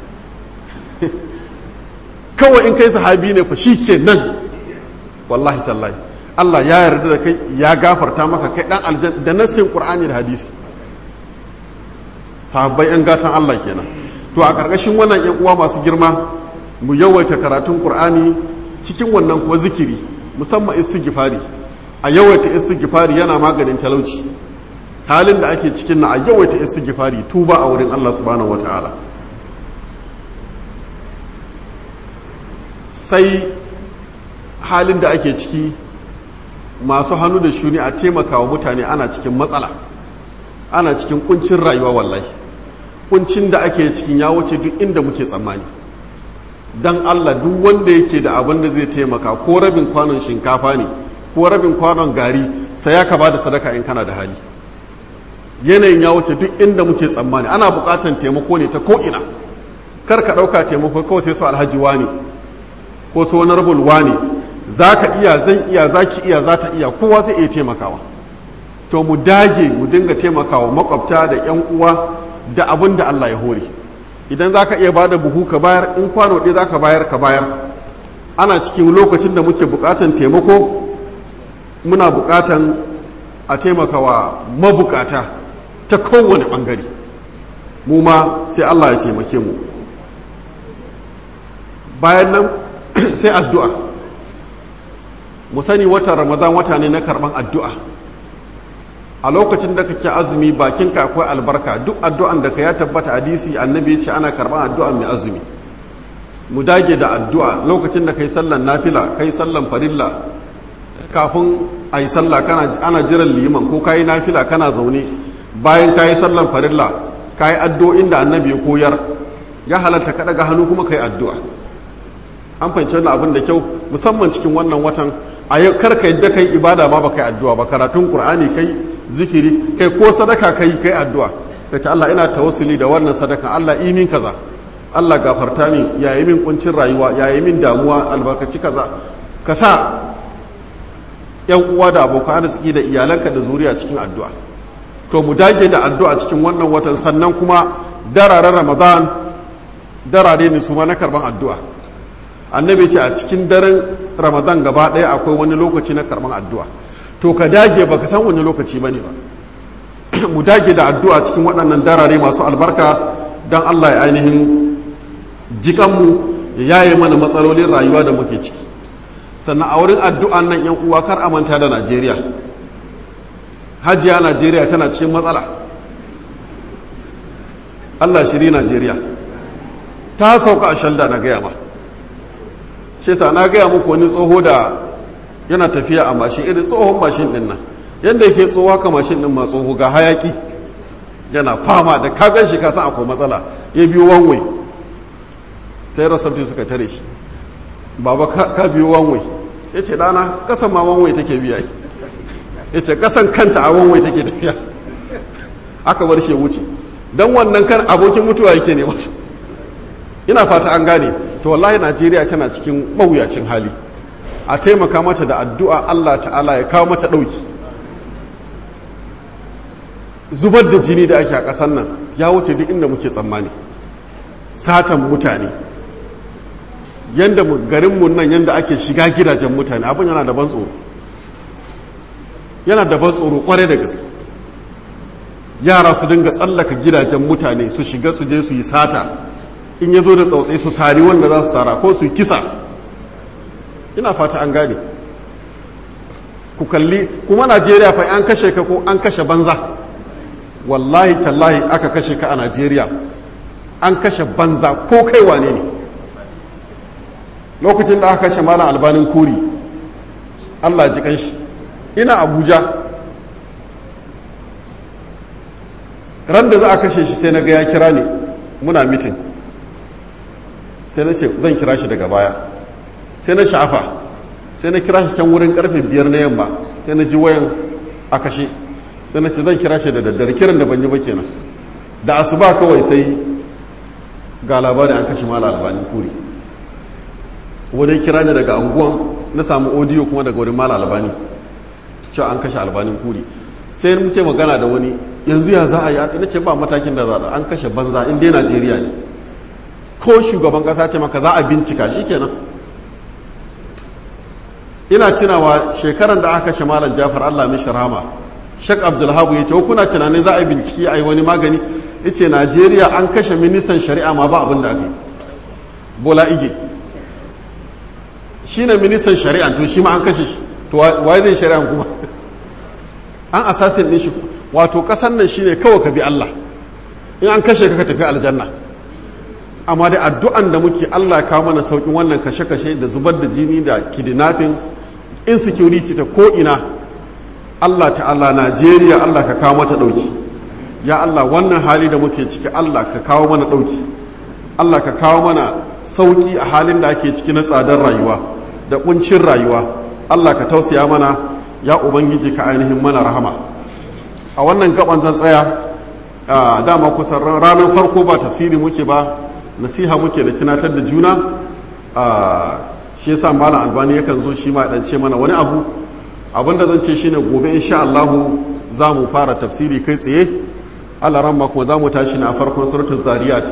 kawai in kai sahabi ne fa shi ke nan wallahi tallahi Allah ya yarda da kai ya gafarta maka kai dan aljan da nassin qur'ani da hadisi sahabbai yan gatan Allah kenan to a karkashin wannan yan uwa masu girma mu yawaita karatun qur'ani cikin wannan kuwa zikiri musamman istighfari a yawaita istighfari yana maganin talauci halin da ake cikin na a yawaita istighfari tuba a wurin Allah subhanahu wataala sai halin da ake ciki masu hannu da shuni a taimaka wa mutane ana cikin matsala ana cikin kuncin rayuwa wallahi kuncin da ake cikin ya wuce duk inda muke tsammani don allah duk wanda yake da abin da zai taimaka ko rabin kwanon shinkafa ne ko rabin kwanon gari sai ya ka ba da sadaka in kana da hali yanayin ya wuce duk inda muke tsammani ana bukatan taimako ne ta ko'ina kar ka ɗauka taimako kawai sai su alhaji ne ko su wani rabul ne za ka iya zan iya za ki iya za ta iya kowa zai iya taimakawa to mu dage mu dinga taimakawa makwabta da yan uwa da abin da Allah ya hore idan za ka iya ba da buhu ka bayar in kwano ɗaya za ka bayar ka bayar ana cikin lokacin da muke buƙatan taimako muna buƙatan a taimakawa mabukata ta kowane ɓangare mu ma sai Allah ya taimake mu bayan nan sai addu'a mu sani watan ramadan wata ne na karban addu'a a lokacin da kake azumi bakinka akwai albarka duk addu'an da ka ya tabbata hadisi annabi ya ce ana karban addu'a mai azumi mu dage da addu'a lokacin da kai sallan nafila kai sallan farilla kafin a yi sallah ana jiran liman ko kayi nafila kana zaune bayan kayi sallan farilla kayi addu'o'in da annabi ya koyar ya halatta ka daga hannu kuma kai addu'a an fahimci wannan abin da kyau musamman cikin wannan watan a yau karka yadda kai ibada ma ba kai addu'a ba karatun qur'ani kai zikiri kai ko sadaka kai kai addu'a ka ce Allah ina tawassuli da wannan sadaka Allah yi min kaza Allah gafarta min yayi min kuncin rayuwa yayi min damuwa albarkaci kaza ka sa yan uwa da abokan arziki da iyalanka da zuriya cikin addu'a to mu dage da addu'a cikin wannan watan sannan kuma dararen ramadan darare ne su ma na karban addu'a annabi ce a cikin daren ramadan gaba ɗaya akwai wani lokaci na karban addu'a to ka dage ba ka san wani lokaci ba ne ba mu dage da addu'a cikin waɗannan darare masu albarka don allah ya ainihin jikanmu ya yaye mana matsalolin rayuwa da muke ciki sannan a wurin addu'an nan yan uwa kar a manta da najeriya hajiya najeriya tana cikin matsala allah shiri najeriya ta sauka a shalda na gaya ma shi sa na gaya muku wani tsoho da yana tafiya a mashin irin tsohon mashin din nan yadda yake tsoho ka mashin din ma tsoho ga hayaki yana fama da kagan shi kasan akwai matsala ya biyo wanwai sai rasabti suka tare shi baba ka biyo wanwai ya ce dana kasan ma wanwai take biya ya ce kasan kanta a wanwai take tafiya aka bar shi ya wuce don wannan kan abokin mutuwa yake ne mata ina fata an gane to wallahi najeriya tana cikin mawuyacin hali a taimaka mata da addu'a allah ta'ala ya kawo mata ɗauki zubar da jini da ake a ƙasar nan ya wuce duk inda muke tsammani satan mutane yadda garinmu nan yadda ake shiga gidajen mutane abin yana da ban tsoro yana da ban tsoro kwarai da gaske yara su dinga tsallaka gidajen mutane su shiga su je su yi sata in ya zo da tsautsai su sari wanda za su tsara ko su kisa ina fata an gane ku kalli kuma najeriya fa an kashe ka ko an kashe banza wallahi tallahi aka kashe ka a najeriya an kashe banza ko kai wane ne lokacin da aka kashe malam albanin kuri allah ji kanshi ina abuja ran da za a kashe shi sai na ga ya kira ne muna mitin sai na ce zan kira shi daga baya sai na sha'afa sai na kira shi can wurin karfe biyar na yamma sai na ji wayan a kashe sai na ce zan kira shi da daddare kiran da ban yi ba kenan da asuba kawai sai ga labarin an kashe mala albanin kuri wani kira ne daga anguwan na samu audio kuma daga wurin mala albani cewa an kashe albanin kuri sai muke magana da wani yanzu ya za a yi na ce ba matakin da za a an kashe banza in dai najeriya ne ko shugaban kasa ce maka za a bincika shi kenan ina tunawa shekaran da aka kashe malam jafar allah mishi rahama shek abdulhabu ya ce kuna tunanin za a yi bincike a yi wani magani ya ce najeriya an kashe ministan shari'a ma ba abin da aka yi bola ige shi ne ministan shari'a to shi ma an kashe shi to waye zai shari'a kuma an assassin ɗin shi wato ƙasan nan shi ne kawai ka bi allah in an kashe ka ka tafi aljanna amma da addu'an da muke allah kawo mana sauƙin wannan kashe-kashe da zubar da jini da kidnapping insecurity ta ko'ina Allah ta'ala Najeriya Allah ka kawo mata ɗauki ya Allah wannan hali da muke ciki Allah ka kawo mana ɗauki Allah ka kawo mana sauƙi a halin da ake ciki na tsadar rayuwa da ƙuncin rayuwa Allah ka tausaya mana ya Ubangiji ka ainihin mana rahama a wannan gaban zan tsaya dama kusan ranar farko ba tafsiri muke ba nasiha muke da tunatar da juna shi yasa malam albani yakan zo shi ma ya ce mana wani abu abinda zan ce shine gobe insha Allah za mu fara tafsiri kai tsaye Allah ramma kuma za mu tashi na farkon suratul zariyat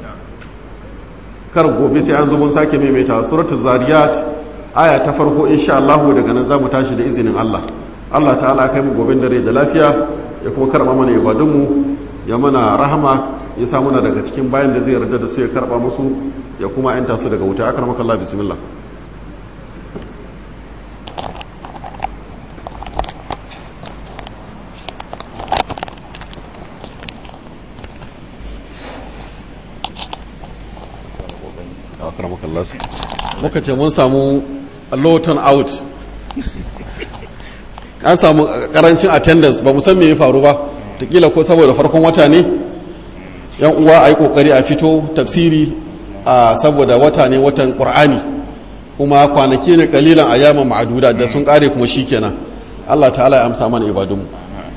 kar gobe sai an zo mun sake maimaita suratul zariyat aya ta farko insha Allah daga nan za mu tashi da izinin Allah Allah ta'ala kai mu gobe da rai da lafiya ya kuma karba mana ibadun mu ya mana rahama ya sa muna daga cikin bayan da zai yarda da su ya karba musu ya kuma yanta su daga wuta akramakallah bismillah akramakallah muka ce mun samu loton out an samu karancin attendance ba san me ya faru ba takila ko saboda farkon wata ne yan uwa a yi kokari a fito tafsiri a saboda wata ne watan qur'ani kuma kwanaki ne kalilan a yaman ma'aduda da sun kare kuma shikenan Allah ta'ala ya amsa mana ibadunmu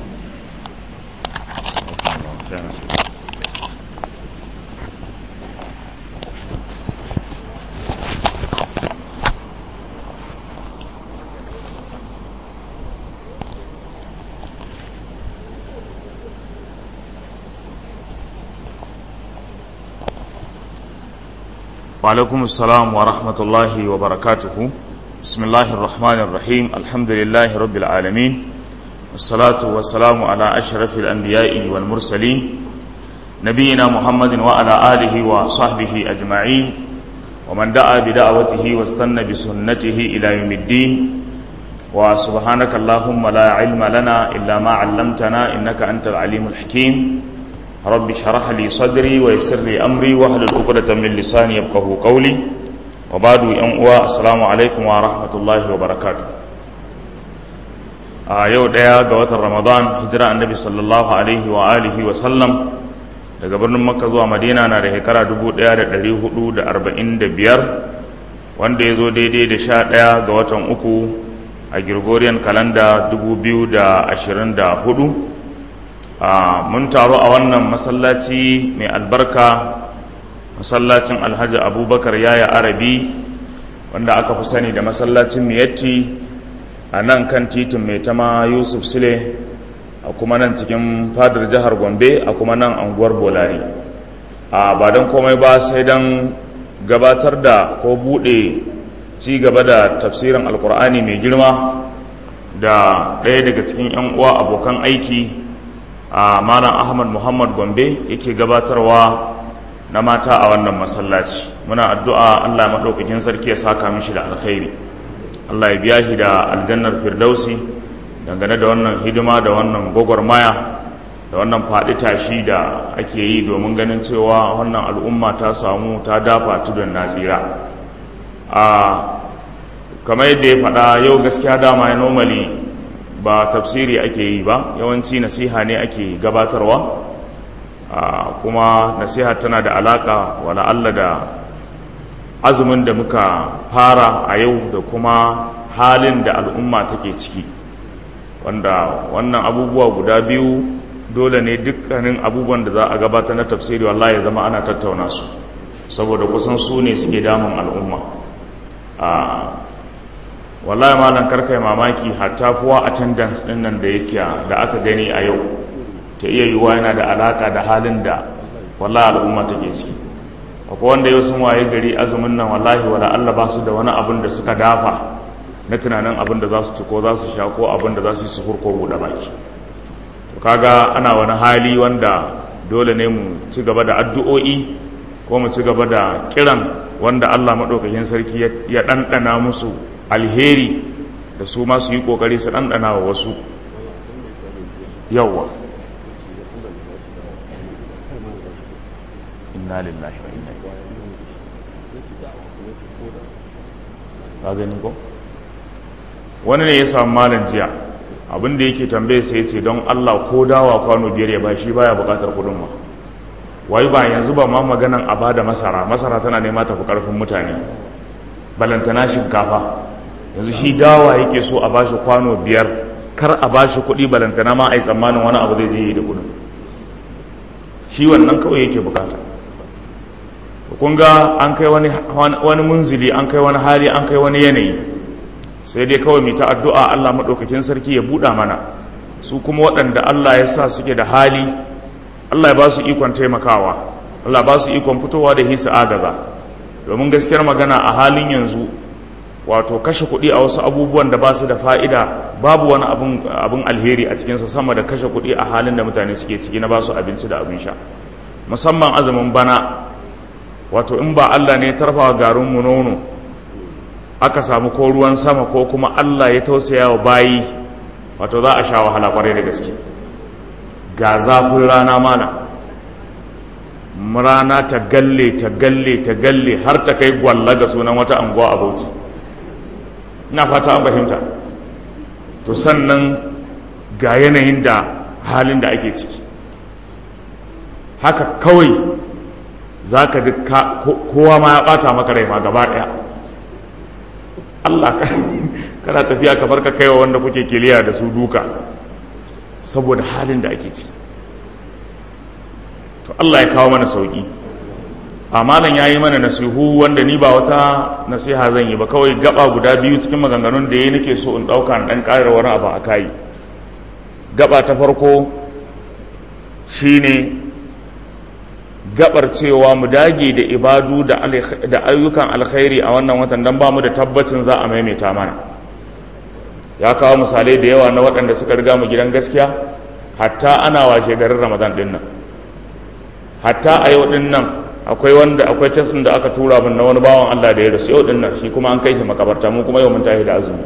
وعليكم السلام ورحمة الله وبركاته بسم الله الرحمن الرحيم الحمد لله رب العالمين والصلاة والسلام على أشرف الأنبياء والمرسلين نبينا محمد وعلى آله وصحبه أجمعين ومن دعا بدعوته واستنى بسنته إلى يوم الدين وسبحانك اللهم لا علم لنا إلا ما علمتنا إنك أنت العليم الحكيم رب اشرح لي صدري ويسر لي امري واحلل عقدة من لساني يفقهوا قولي وبعد ان uwa assalamu alaikum wa rahmatullahi wa barakatuh a yau daya ga watan ramadan hijira annabi sallallahu alaihi wa alihi wa sallam daga birnin makka zuwa madina na da shekara 1445 wanda ya zo daidai da sha ɗaya ga watan uku a gregorian kalanda 2024 Uh, mun taru a wannan masallaci mai albarka masallacin alhaji abubakar yaya arabi wanda aka fi sani da masallacin miyatti a nan kan titin mai tama yusuf sule a kuma nan cikin fadar jihar gombe a kuma nan anguwar bolari a uh, ba don komai ba sai don gabatar da ko buɗe ci gaba da tafsirin alkur'ani mai girma da ɗaya daga cikin 'yan uwa abokan aiki a malam ahmad muhammad gombe yake gabatarwa na mata a wannan masallaci muna addu'a allah maɗaukakin sarki ya saka mishi da alkhairi allah ya biya shi da aljannar firdausi dangane da wannan hidima da wannan gwagwarmaya da wannan faɗi tashi da ake yi domin ganin cewa wannan al'umma ta samu ta dafa tudun nasira a kamar yadda ya faɗa yau gaskiya dama ya normally ba tafsiri ake yi ba yawanci nasiha ne ake gabatarwa kuma nasiha tana da alaka wala Allah da azumin da muka fara a yau da kuma halin da al'umma take ciki wanda wannan abubuwa guda biyu dole ne dukkanin abubuwan da za a gabata na tafsiri wallahi ya zama ana tattauna su saboda kusan su ne suke damun al'umma wallahi malam karkai mamaki hatta fuwa attendance din nan da yake da aka gani a yau ta iya yiwuwa yana da alaka da halin da wallahi al'umma take ciki akwai wanda yau sun waye gari azumin nan wallahi wala Allah ba su da wani abin da suka dafa na tunanin abin da za su ci ko za su sha ko abin da za su yi suhur ko buɗe baki to kaga ana wani hali wanda dole ne mu ci gaba da addu'o'i ko mu ci gaba da kiran wanda Allah maɗaukakin sarki ya ɗanɗana musu alheri da su ma su yi ƙoƙari su ɗanɗana wa wasu yawwa inna lillahi wa inna ka gani ko wani ne ya samu malam jiya abin da yake tambaye sai ce don Allah ko dawa kwano biyar ya ba shi baya bukatar kudin ma wai ba yanzu ba ma maganan a bada masara masara tana nema tafi karfin mutane balantana shinkafa yanzu shi dawa yake so a bashi kwano biyar kar a bashi kuɗi balantana ma a yi tsammanin wani abu zai je yi da kudin shi wannan kawai yake bukata kun ga an kai wani munzili an kai wani hali an kai wani yanayi sai dai kawai mai ta addu'a Allah maɗaukakin sarki ya buɗa mana su kuma waɗanda Allah ya sa suke da hali Allah ya ba su ikon taimakawa Allah ba su ikon fitowa da hisa agaza domin gaskiyar magana a halin yanzu wato kashe kuɗi a wasu abubuwan da ba su da fa'ida babu wani abin alheri a cikinsa sama da kashe kuɗi a halin da mutane suke ciki na ba su abinci da abin sha musamman azumin bana wato in ba Allah ne ya tarfa garinmu nono aka samu ko ruwan sama ko kuma Allah ya tausaya wa bayi wato za a sha wahala kwarai da gaske ga zafin rana mana rana ta galle ta galle ta galle har ta kai gwalla ga sunan wata anguwa a bauchi ina fata an fahimta to sannan ga yanayin da halin da ake ciki haka kawai za ka ji kowa ma ya bata maka rai ma gaba daya Allah kana tafiya ka farka kaiwa wanda kuke kiliya da su duka saboda halin da ake ci to Allah ya kawo mana sauki amalan ya yi mana nasihu wanda ni ba wata nasiha zan yi ba kawai gaba guda biyu cikin maganganun da ya nake so in ɗauka ɗan ƙarar wani abu a kayi gaba ta farko shine gabar cewa mu dage da ibadu da ayyukan alkhairi a wannan watan don ba mu da tabbacin za a maimaita mana ya kawo misalai da yawa na waɗanda suka riga mu gidan gaskiya hatta ana washe garin ramadan ɗin nan hatta a yau ɗin nan akwai wanda akwai cas ɗin da aka tura min na wani bawan allah da ya rasu yau ɗin nan shi kuma an kai shi makabarta mu kuma yau mun tashi da azumi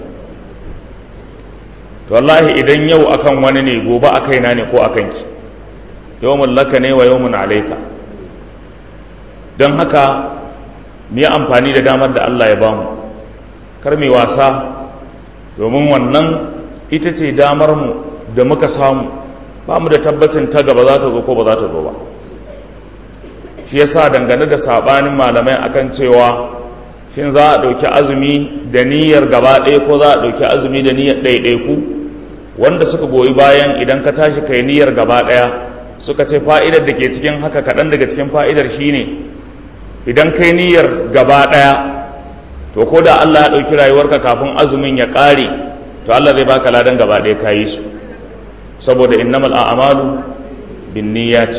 to wallahi idan yau akan wani ne gobe a kaina ne ko a kanki yawmun laka ne wa yawmun alaika don haka mu yi amfani da damar da Allah ya bamu kar mai wasa domin wannan ita ce damar mu da muka samu ba mu da tabbacin ta gaba za ta zo ko ba za ta zo ba shi yasa dangane da sabanin malamai akan cewa shin za a ɗauki azumi da niyyar gaba ɗaya ko za a ɗauki azumi da niyyar ɗaiɗaiku wanda suka goyi bayan idan ka tashi kai niyyar gaba ɗaya suka ce fa'idar da ke cikin haka kaɗan daga cikin fa'idar shine idan kai niyyar gaba ɗaya to ko da Allah ya ɗauki rayuwarka kafin azumin ya ƙare to Allah zai baka ladan gaba ɗaya ka yi su saboda innamal a'malu bin niyyat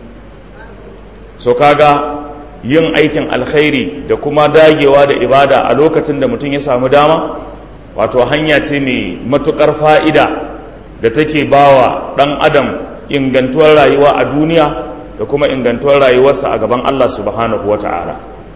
so kaga yin aikin alkhairi da kuma dagewa da ibada a lokacin da mutum ya samu dama wato hanya ce mai matukar fa'ida da take bawa ɗan adam ingantuwar rayuwa a duniya da kuma ingantuwar rayuwarsa a gaban Allah subhanahu wa ta'ala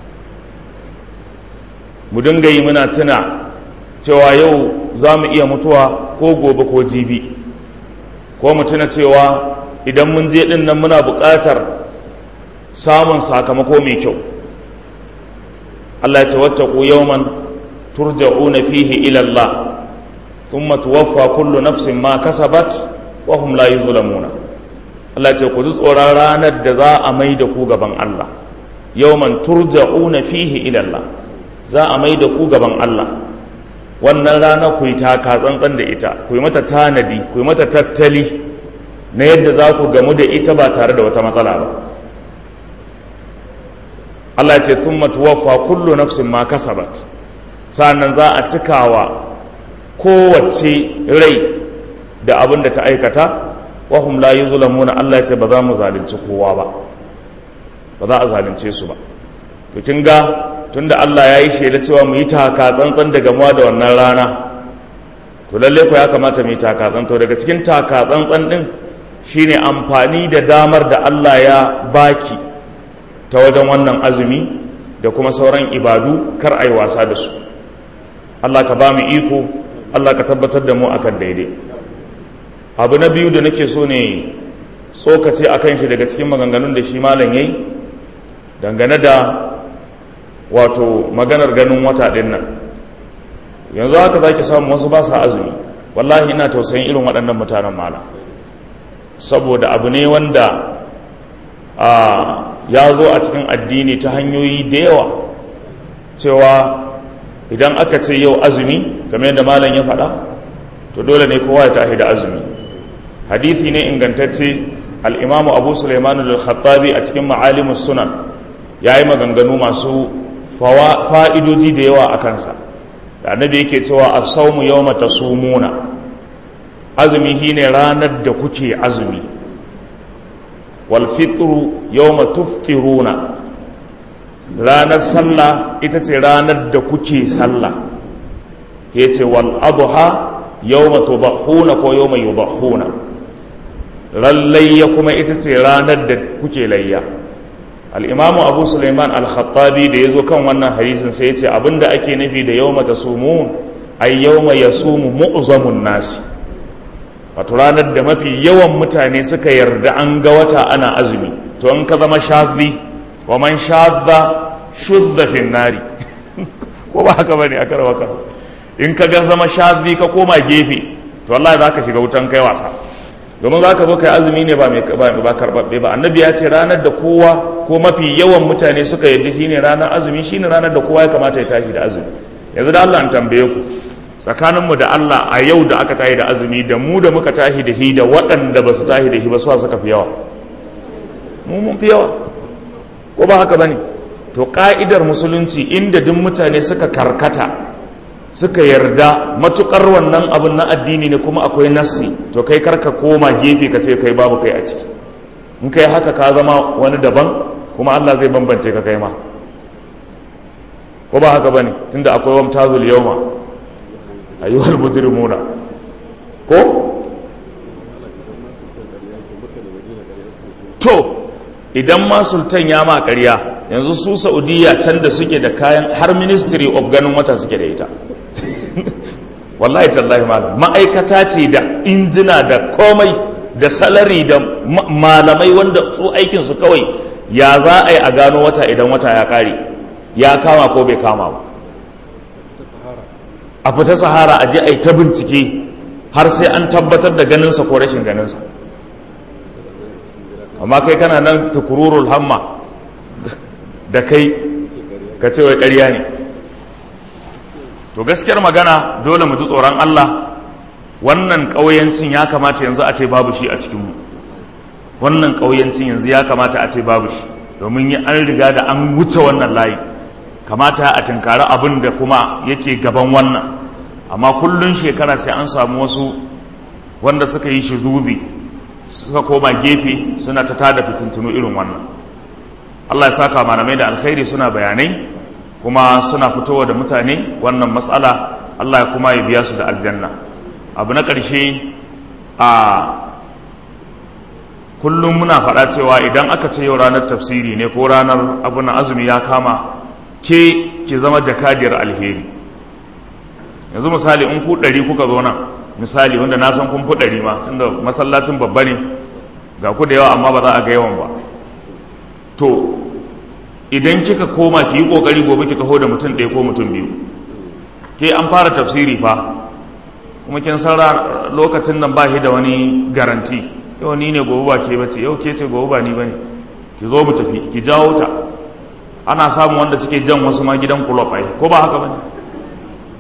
mu dinga yi muna tuna cewa yau za mu iya mutuwa ko gobe ko jibi ko mu tuna cewa idan mun je ɗin nan muna buƙatar samun sakamako mai kyau Allah ya ce wattaku yawman turja'una fihi ila Allah thumma tuwaffa kullu nafsin ma kasabat wa hum la yuzlamuna Allah ya ce ku ji tsoron ranar da za a mai da ku gaban Allah yawman turja'una fihi ila Allah za a mai da ku gaban Allah wannan rana ku yi taka tsantsan da ita ku yi mata tanadi ku yi mata tattali na yadda za ku gamu da ita ba tare da wata matsala ba Allah ce sun matuwafa kullu nafsin ma kasabat sa'annan za a cikawa kowace rai da abin da ta aikata wahum la yuzlamuna Allah ce ba za mu zalunci kowa ba ba za a zalunce su ba to kin ga tunda Allah ya yi shela cewa mu yi taka tsantsan da gamuwa da wannan rana to lalle ko ya kamata mu yi taka tsantsan to daga cikin taka tsantsan din shine amfani da damar da Allah ya baki ta wajen wannan azumi da kuma sauran ibadu kar ai wasa da su Allah ka ba mu iko Allah ka tabbatar da mu akan daidai abu na biyu da nake so ne tsokace akan shi daga cikin maganganun da shi malam yayi dangane da wato maganar ganin wata ɗin nan yanzu haka za ki samu wasu ba sa azumi wallahi ina tausayin irin waɗannan mutanen mala saboda abu ne wanda ya zo a cikin addini ta hanyoyi da yawa cewa idan aka ce yau azumi kamar yadda malam ya faɗa to dole ne kowa ya tahi da azumi hadithi ne ingantacce al'imamu abu suleiman al-khattabi a cikin ma'alimus sunan ya yi maganganu masu fa'idoji da yawa a kansa da annabi yake cewa a saumu yau mata sumuna azumi shi ne ranar da kuke azumi walfitru yau matuftiruna ranar sallah ita ce ranar da kuke sallah ya ce wal'aduha yau matubahuna ko yau mai yubahuna rallayya kuma ita ce ranar da kuke layya al'imamu abu suleiman al-khattabi da ya zo kan wannan hadisin sai ya ce abinda ake nufi da yau mata sumun ai yau mai ya sumu mu'uzamun nasi wato ranar da mafi yawan mutane suka yarda an ga wata ana azumi to in ka zama shazi wa man shazza shuzza fin nari ko ba haka bane aka rawa ka in ka ga zama shazi ka koma gefe to wallahi za ka shiga wutan kai wasa domin za ka zo kai azumi ne ba ba karɓaɓɓe ba annabi ya ce ranar da kowa ko mafi yawan mutane suka yarda shine ranar azumi shine ranar da kowa ya kamata ya tashi da azumi yanzu da Allah an tambaye ku tsakaninmu da Allah a yau da aka tashi da azumi da mu da muka tashi da hi da waɗanda ba su tashi da hi ba suwa suka fi yawa mu mun fi yawa ko ba haka bane to ka'idar musulunci inda duk mutane suka karkata suka yarda matukar wannan abin na addini ne kuma akwai nassi to kai karka koma gefe ka ce kai babu kai a ciki in kai haka ka zama wani daban kuma Allah zai bambance ka kai ma ko ba haka bane tunda akwai wamtazul yawma ayyuhal mujrimuna ko to idan ma sultan ya ma ƙarya yanzu su saudiya can da suke da kayan har ministry of ganin wata suke da ita wallahi tallahi malam ma'aikata ce da injina da komai da salari da malamai wanda su aikinsu kawai ya za a yi a gano wata idan wata ya kare ya kama ko bai kama ba a fita sahara a je a yi ta bincike har sai an tabbatar da ganinsa ko rashin ganinsa amma kai kana nan tukururul hamma da kai ka ce wai ƙarya ne to gaskiyar magana dole mu ji tsoron Allah wannan ƙauyancin ya kamata yanzu a ce babu shi a cikinmu wannan ƙauyancin yanzu ya kamata a ce babu shi domin yi an riga da an wuce wannan layi kamata a tinkari abin da kuma yake gaban wannan amma kullun shekara sai an samu wasu wanda suka yi shi zuzi suka koma gefe suna ta tada fitintunu irin wannan Allah ya saka malamai da alkhairi suna bayanai kuma suna fitowa da mutane wannan matsala Allah ya kuma ya biya su da aljanna abu na ƙarshe a kullum muna faɗa cewa idan aka ce yau ranar tafsiri ne ko ranar abu na azumi ya kama ke ki zama jakadiyar alheri yanzu misali in ku ɗari kuka zo nan misali wanda na san kun fi ɗari ma tunda masallacin babba ne ga ku da yawa amma ba za a ga yawan ba to idan kika koma ki yi kokari gobe ki taho da mutum ɗaya ko mutum biyu ke an fara tafsiri fa kuma kin san lokacin nan ba shi da wani garanti yau ni ne gobe ba ke bace yau ke ce gobe ba ni bane ki zo mu tafi ki jawo ta ana samun wanda suke jan wasu ma gidan kulob ai ko ba haka bane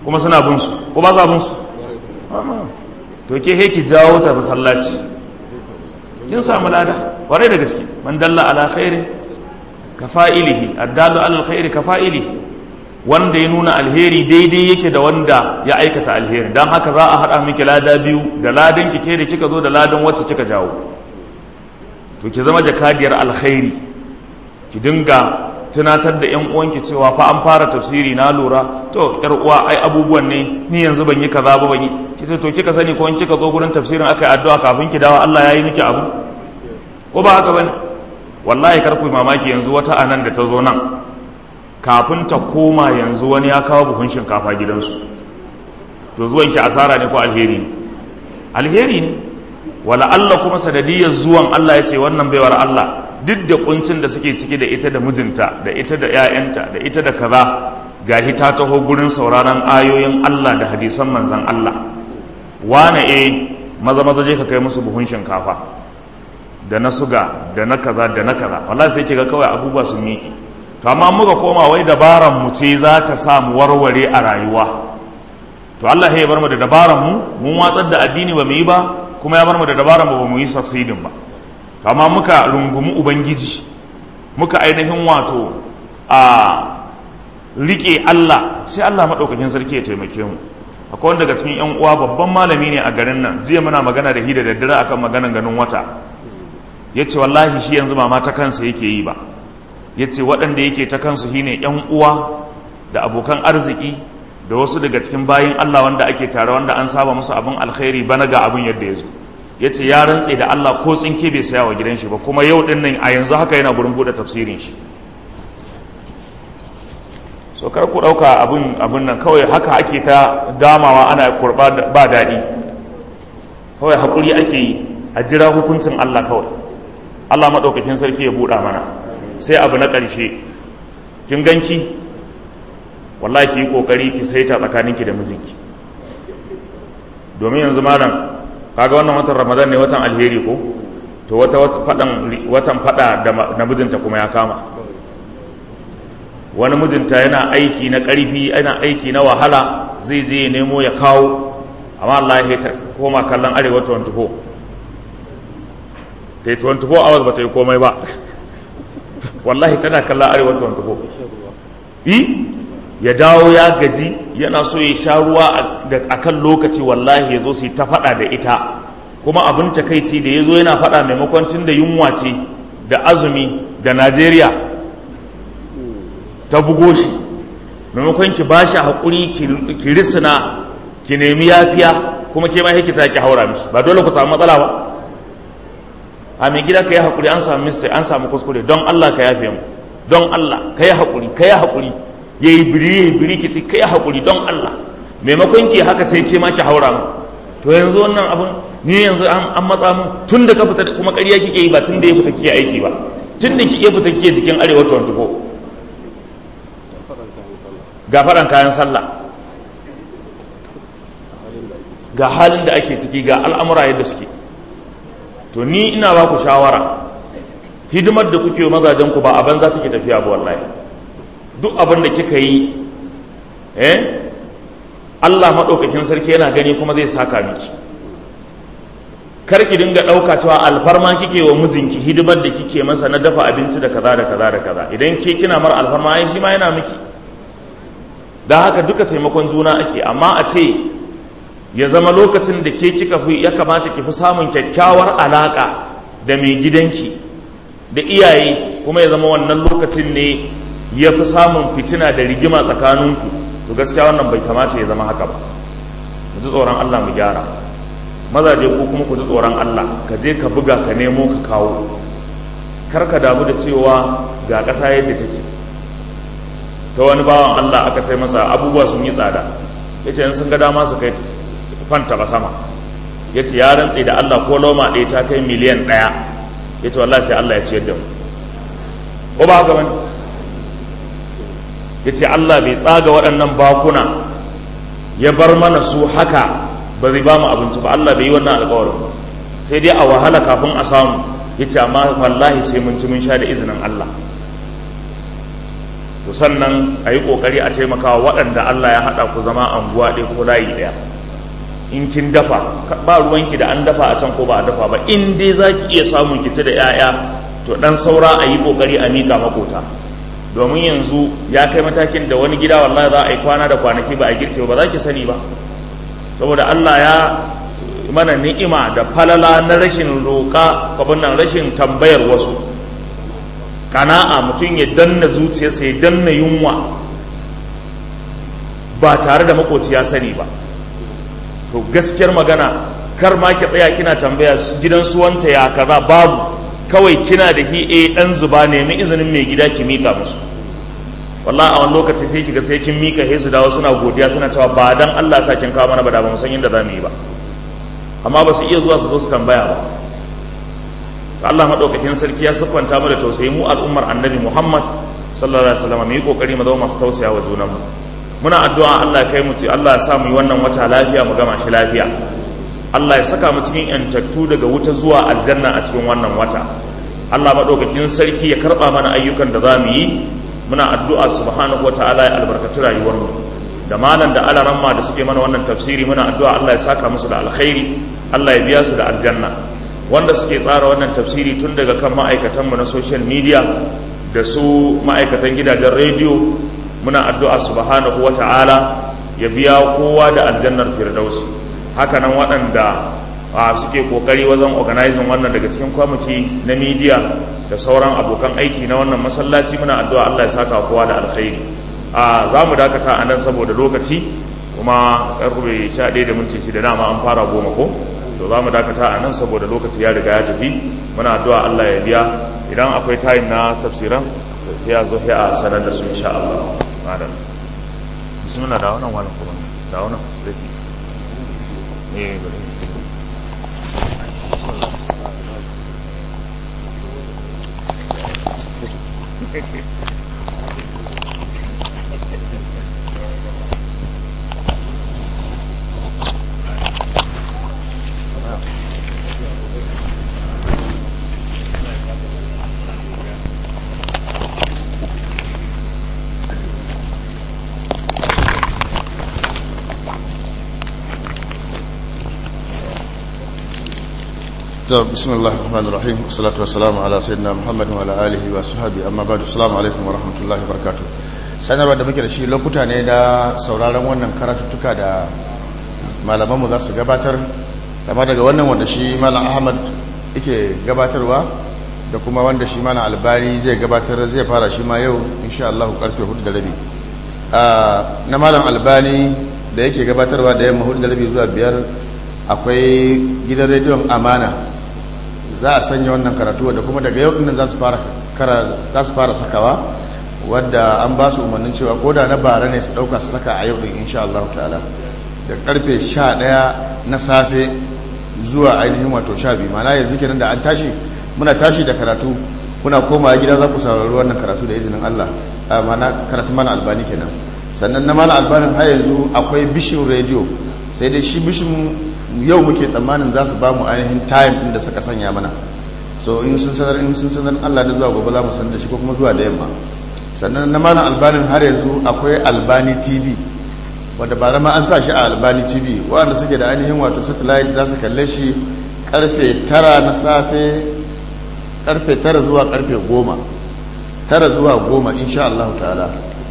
kuma suna bin su ko ba sa bin su to ke he ki jawo ta masallaci kin samu lada kwarai da gaske man dalla ala khairin ka fa'ilihi addalu ala alkhairi ka fa'ilihi wanda ya nuna alheri daidai yake da wanda ya aikata alheri don haka za a haɗa miki lada biyu da ladan ki ke da kika zo da ladan wacce kika jawo to ki zama jakadiyar alkhairi ki dinga tunatar da 'yan uwanki cewa fa an fara tafsiri na lura to yar uwa ai abubuwan ne ni yanzu ban yi kaza ba ban yi kice to kika sani ko in kika zo gurin tafsirin aka yi addu'a kafin ki dawo Allah ya yi miki abu ko ba haka bane wallahi kar ku mamaki yanzu wata anan da ta zo nan kafin ta koma yanzu wani ya kawo buhun shinkafa gidansu to zuwan ki asara ne ko alheri ne alheri ne wala Allah kuma sanadiyar zuwan Allah ya ce wannan baiwar Allah duk da kuncin da suke ciki da ita da mijinta da ita da 'ya'yanta da ita da kaza gahi ta taho gurin sauraron ayoyin Allah da hadisan manzan Allah wane e maza maza je ka kai musu buhun shinkafa da na suga da na kaza da na kaza wallahi sai kiga kawai abubuwa sun miki to amma muka koma wai dabaran mu ce za ta sa mu warware a rayuwa to Allah ya bar mu da dabaran mu mun watsar da addini ba mu yi ba kuma ya bar mu da dabaran mu ba mu yi succeeding ba to amma muka rungumi ubangiji muka ainihin wato a rike Allah sai Allah madaukakin sarki ya taimake mu akwai wanda daga cikin yan uwa babban malami ne a garin nan jiya muna magana da hi da daddare akan maganan ganin wata yace wallahi shi yanzu ba ma ta kansa yake yi ba yace waɗanda yake ta kansu shine yan uwa da abokan arziki da wasu daga cikin bayin Allah wanda ake tare wanda an saba musu abin alkhairi bana ga abin yadda ya zo ya ce ya rantse da Allah ko tsinke bai saya wa gidan shi ba kuma yau din nan a yanzu haka yana gurin buɗe tafsirin shi so kar ku ɗauka abin abin nan kawai haka ake ta damawa ana kurɓa ba daɗi kawai haƙuri ake yi a jira hukuncin Allah kawai Allah maɗaukakin sarki ya buɗa mana sai abu na ƙarshe kin ganki wallahi ki yi ƙoƙari ki saita tsakaninki da mijinki domin yanzu malam kaga wannan watan ramadan ne watan alheri ko to wata fadan watan fada da namijinta kuma ya kama wani mijinta yana aiki na karfi yana aiki na wahala zai je ya nemo ya kawo amma Allah ya ta koma kallon arewa 24 ta yi 24 hours ba ta yi komai ba wallahi tana kallon arewa 24 yi ya dawo ya gaji yana so ya sha ruwa a kan lokaci wallahi ya zo su yi ta faɗa da ita kuma abin takaici da ya zo yana faɗa maimakon tun da yunwa ce da azumi da najeriya ta bugo shi maimakon ki ba shi haƙuri ki risina ki nemi yafiya kuma ke ma ki ta ki haura mishi ba dole ku samu matsala ba a mai gida ka yi haƙuri an samu mistake an samu kuskure don allah ka yafe mu don allah ka yi haƙuri ka yi haƙuri ya yi biri ya yi biri ki kai haƙuri don Allah maimakon ki haka sai ke ma ki haura mu to yanzu wannan abin ni yanzu an matsa mu tun da ka fita kuma ƙarya kike yi ba tun da ya fita kike aiki ba tun da kike fita kike jikin arewa 24 ga faɗan kayan sallah ga halin da ake ciki ga al'amura yadda suke to ni ina ba ku shawara hidimar da kuke mazajen ku ba a banza take tafiya ba wallahi duk abin da kika yi eh Allah maɗaukakin sarki yana gani kuma zai saka miki kar ki dinga ɗauka cewa alfarma kike wa mijinki hidimar da kike masa na dafa abinci da kaza da kaza da kaza idan ke kina mar alfarma ai shi ma yana miki don haka duka taimakon juna ake amma a ce ya zama lokacin da ke kika fi ya kamata ki fi samun kyakkyawar alaka da mai gidanki da iyaye kuma ya zama wannan lokacin ne ya fi samun fitina da rigima tsakaninku to gaskiya wannan bai kamata ya zama haka ba mu ji tsoron Allah mu gyara mazaje ko kuma ku ji tsoron Allah ka je ka buga ka nemo ka kawo kar ka damu da cewa ga ƙasa yadda take ta wani bawan Allah aka ce masa abubuwa sun yi tsada ya ce sun ga dama su kai fanta ba sama ya ce ya rantse da Allah ko loma ɗaya ta kai miliyan ɗaya ya ce wallahi sai Allah ya ciyar da mu ko ba haka bane ya ce Allah bai tsaga waɗannan bakuna ya bar mana su haka ba zai ba mu abinci ba Allah bai yi wannan alƙawarin sai dai a wahala kafin a samu ya ce amma wallahi sai mun ci mun sha da izinin Allah to sannan a yi ƙoƙari a taimakawa waɗanda Allah ya haɗa ku zama anguwa ɗaya ko layi ɗaya in kin dafa ba ruwanki da an dafa a can ko ba a dafa ba in dai za ki iya samun ki da 'ya'ya to ɗan saura a yi ƙoƙari a miƙa makota domin yanzu ya kai matakin da wani gida wallahi za a yi kwana da kwanaki ba a girke ba za ki sani ba saboda Allah ya mana ni'ima da falala na rashin roƙa kabin nan rashin tambayar wasu kana'a mutum ya danna zuciyarsa ya danna yunwa ba tare da makoci ya sani ba to gaskiyar magana kar ma ki tsaya kina tambaya gidan su wanta ya kaza babu kawai kina da hi eh dan zuba nemi izinin mai gida ki mika musu wallahi a wani lokaci sai kiga sai kin mika he su dawo suna godiya suna cewa ba dan Allah sa kin kawo mana ba da ba mu san inda zamu yi ba amma ba su iya zuwa su zo su tambaya ba Allah madaukakin sarki ya siffanta mu da tausayi mu al'ummar annabi Muhammad sallallahu alaihi wasallam mu yi kokari mu zama masu tausaya wa junan mu muna addu'a Allah ya kai mu ci Allah ya sa mu yi wannan wata lafiya mu gama shi lafiya Allah ya saka mu cikin yantattu daga wuta zuwa aljanna a cikin wannan wata Allah madaukakin sarki ya karba mana ayyukan da za mu yi muna addu'a subhanahu wataala ya albarkaci rayuwar mu da malam da alaramma da suke mana wannan tafsiri muna addu'a Allah ya saka musu da alkhairi Allah ya biya su da aljanna wanda suke tsara wannan tafsiri tun daga kan ma'aikatan mu na social media da su ma'aikatan gidajen rediyo muna addu'a subhanahu wataala ya biya kowa da aljannar firdausi haka nan waɗanda suke kokari wajen organizing wannan daga cikin kwamiti na media da sauran abokan aiki na wannan masallaci muna addu'a Allah ya saka kowa da alkhairi a za mu dakata a nan saboda lokaci kuma karfe 11 da minti shida dama an fara goma ko to za mu dakata a nan saboda lokaci ya riga ya tafi muna addu'a Allah ya biya idan akwai tayin na tafsiran sai ya zo ya sanar da su insha Allah madan bismillah da wannan wani kuma da wannan rafi eh bari bismillah بسم الله الرحمن الرحيم والصلاة والسلام على سيدنا محمد وعلى آله وصحبه أما بعد السلام عليكم ورحمة الله وبركاته sanarwa da muke da shi lokuta ne da sauraron wannan karatuttuka da malamanmu za su gabatar kama daga wannan wanda shi malam ahmad yake gabatarwa da kuma wanda shi malam albari zai gabatar zai fara shi ma yau insha Allah karfe hudu da rabi na malam albani da yake gabatarwa da yamma hudu da rabi zuwa biyar akwai gidan rediyon amana za a sanya wannan karatu da kuma daga yau ɗin za su fara sakawa wadda an ba su umarnin cewa ko da na bara ne su ɗauka su saka a yau ɗin insha Allah ta'ala da karfe 11 na safe zuwa ainihin wato 12 mana yanzu kenan da an tashi muna tashi da karatu kuna koma gida za ku saurari wannan karatu da izinin Allah mana karatu mana albani kenan sannan na mana albanin har yanzu akwai bishin rediyo sai dai shi bishin yau muke tsammanin za su ba mu ainihin time ɗin da suka sanya mana so in sun sanar in sun sanar Allah da zuwa gobe za mu sanar da shi ko kuma zuwa da yamma sannan na mana albanin har yanzu akwai albani tv wadda ba ma an sa shi a albani tv waɗanda suke da ainihin wato satellite za su kalle shi karfe tara na safe karfe tara zuwa karfe goma tara zuwa goma insha Allah ta'ala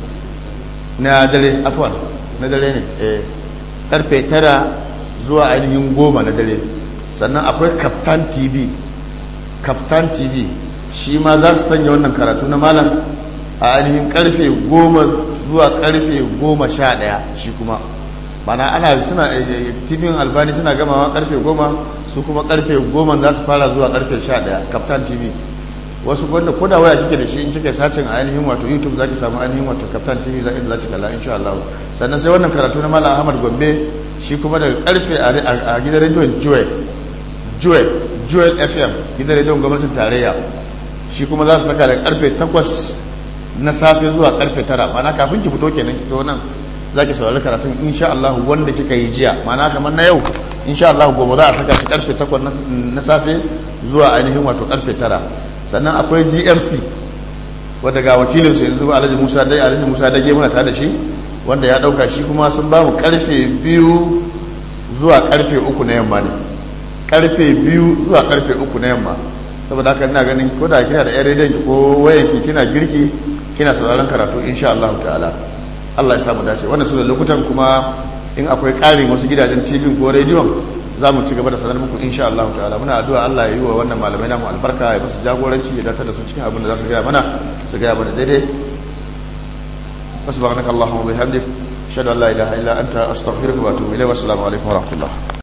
na dare afwan na dare ne eh karfe tara zuwa ainihin goma na dare sannan akwai kaftan tv kaftan tv shi ma za su sanya wannan karatu na malam a ainihin karfe goma zuwa karfe goma sha daya shi kuma mana ana suna tv albani suna gamawa karfe goma su kuma karfe goma za su fara zuwa karfe sha daya kaftan tv wasu wanda ko da waya kike da shi in kike sacin a ainihin wato youtube zaki samu ainihin wato kaftan tv za inda zaki kalla insha Allah sannan sai wannan karatu na malam ahmad gombe shi kuma daga karfe a gidan rediyon joel joel joel fm gidan rediyon gwamnatin tarayya shi kuma za su saka daga karfe 8 na safe zuwa karfe 9 mana kafin ki fito kenan ki nan za ki saurari karatun insha Allah wanda kika yi jiya mana kamar na yau insha Allah gobe za a saka shi karfe 8 na safe zuwa ainihin wato karfe 9 sannan akwai gmc wanda ga wakilinsu yanzu alhaji musa dai alhaji musa dage muna tare da shi wanda ya dauka shi kuma sun ba mu karfe biyu zuwa karfe uku na yamma ne karfe biyu zuwa karfe uku na yamma saboda haka ina ganin ko da kina da yan rediyon ko wayanki kina girki kina sauraron karatu insha Allah ta'ala Allah ya samu dace wannan su da lokutan kuma in akwai ƙarin wasu gidajen tv ko rediyon za mu ci gaba da sanar muku insha Allah ta'ala muna addu'a Allah ya yi wa wannan malamai namu albarka ya musu jagoranci ya datar da su cikin abin da za su gaya mana su gaya mana daidai subhanaka allahumma wa bihamdik ashhadu an la ilaha illa anta astaghfiruka wa atubu ilayk wa assalamu alaikum wa rahmatullah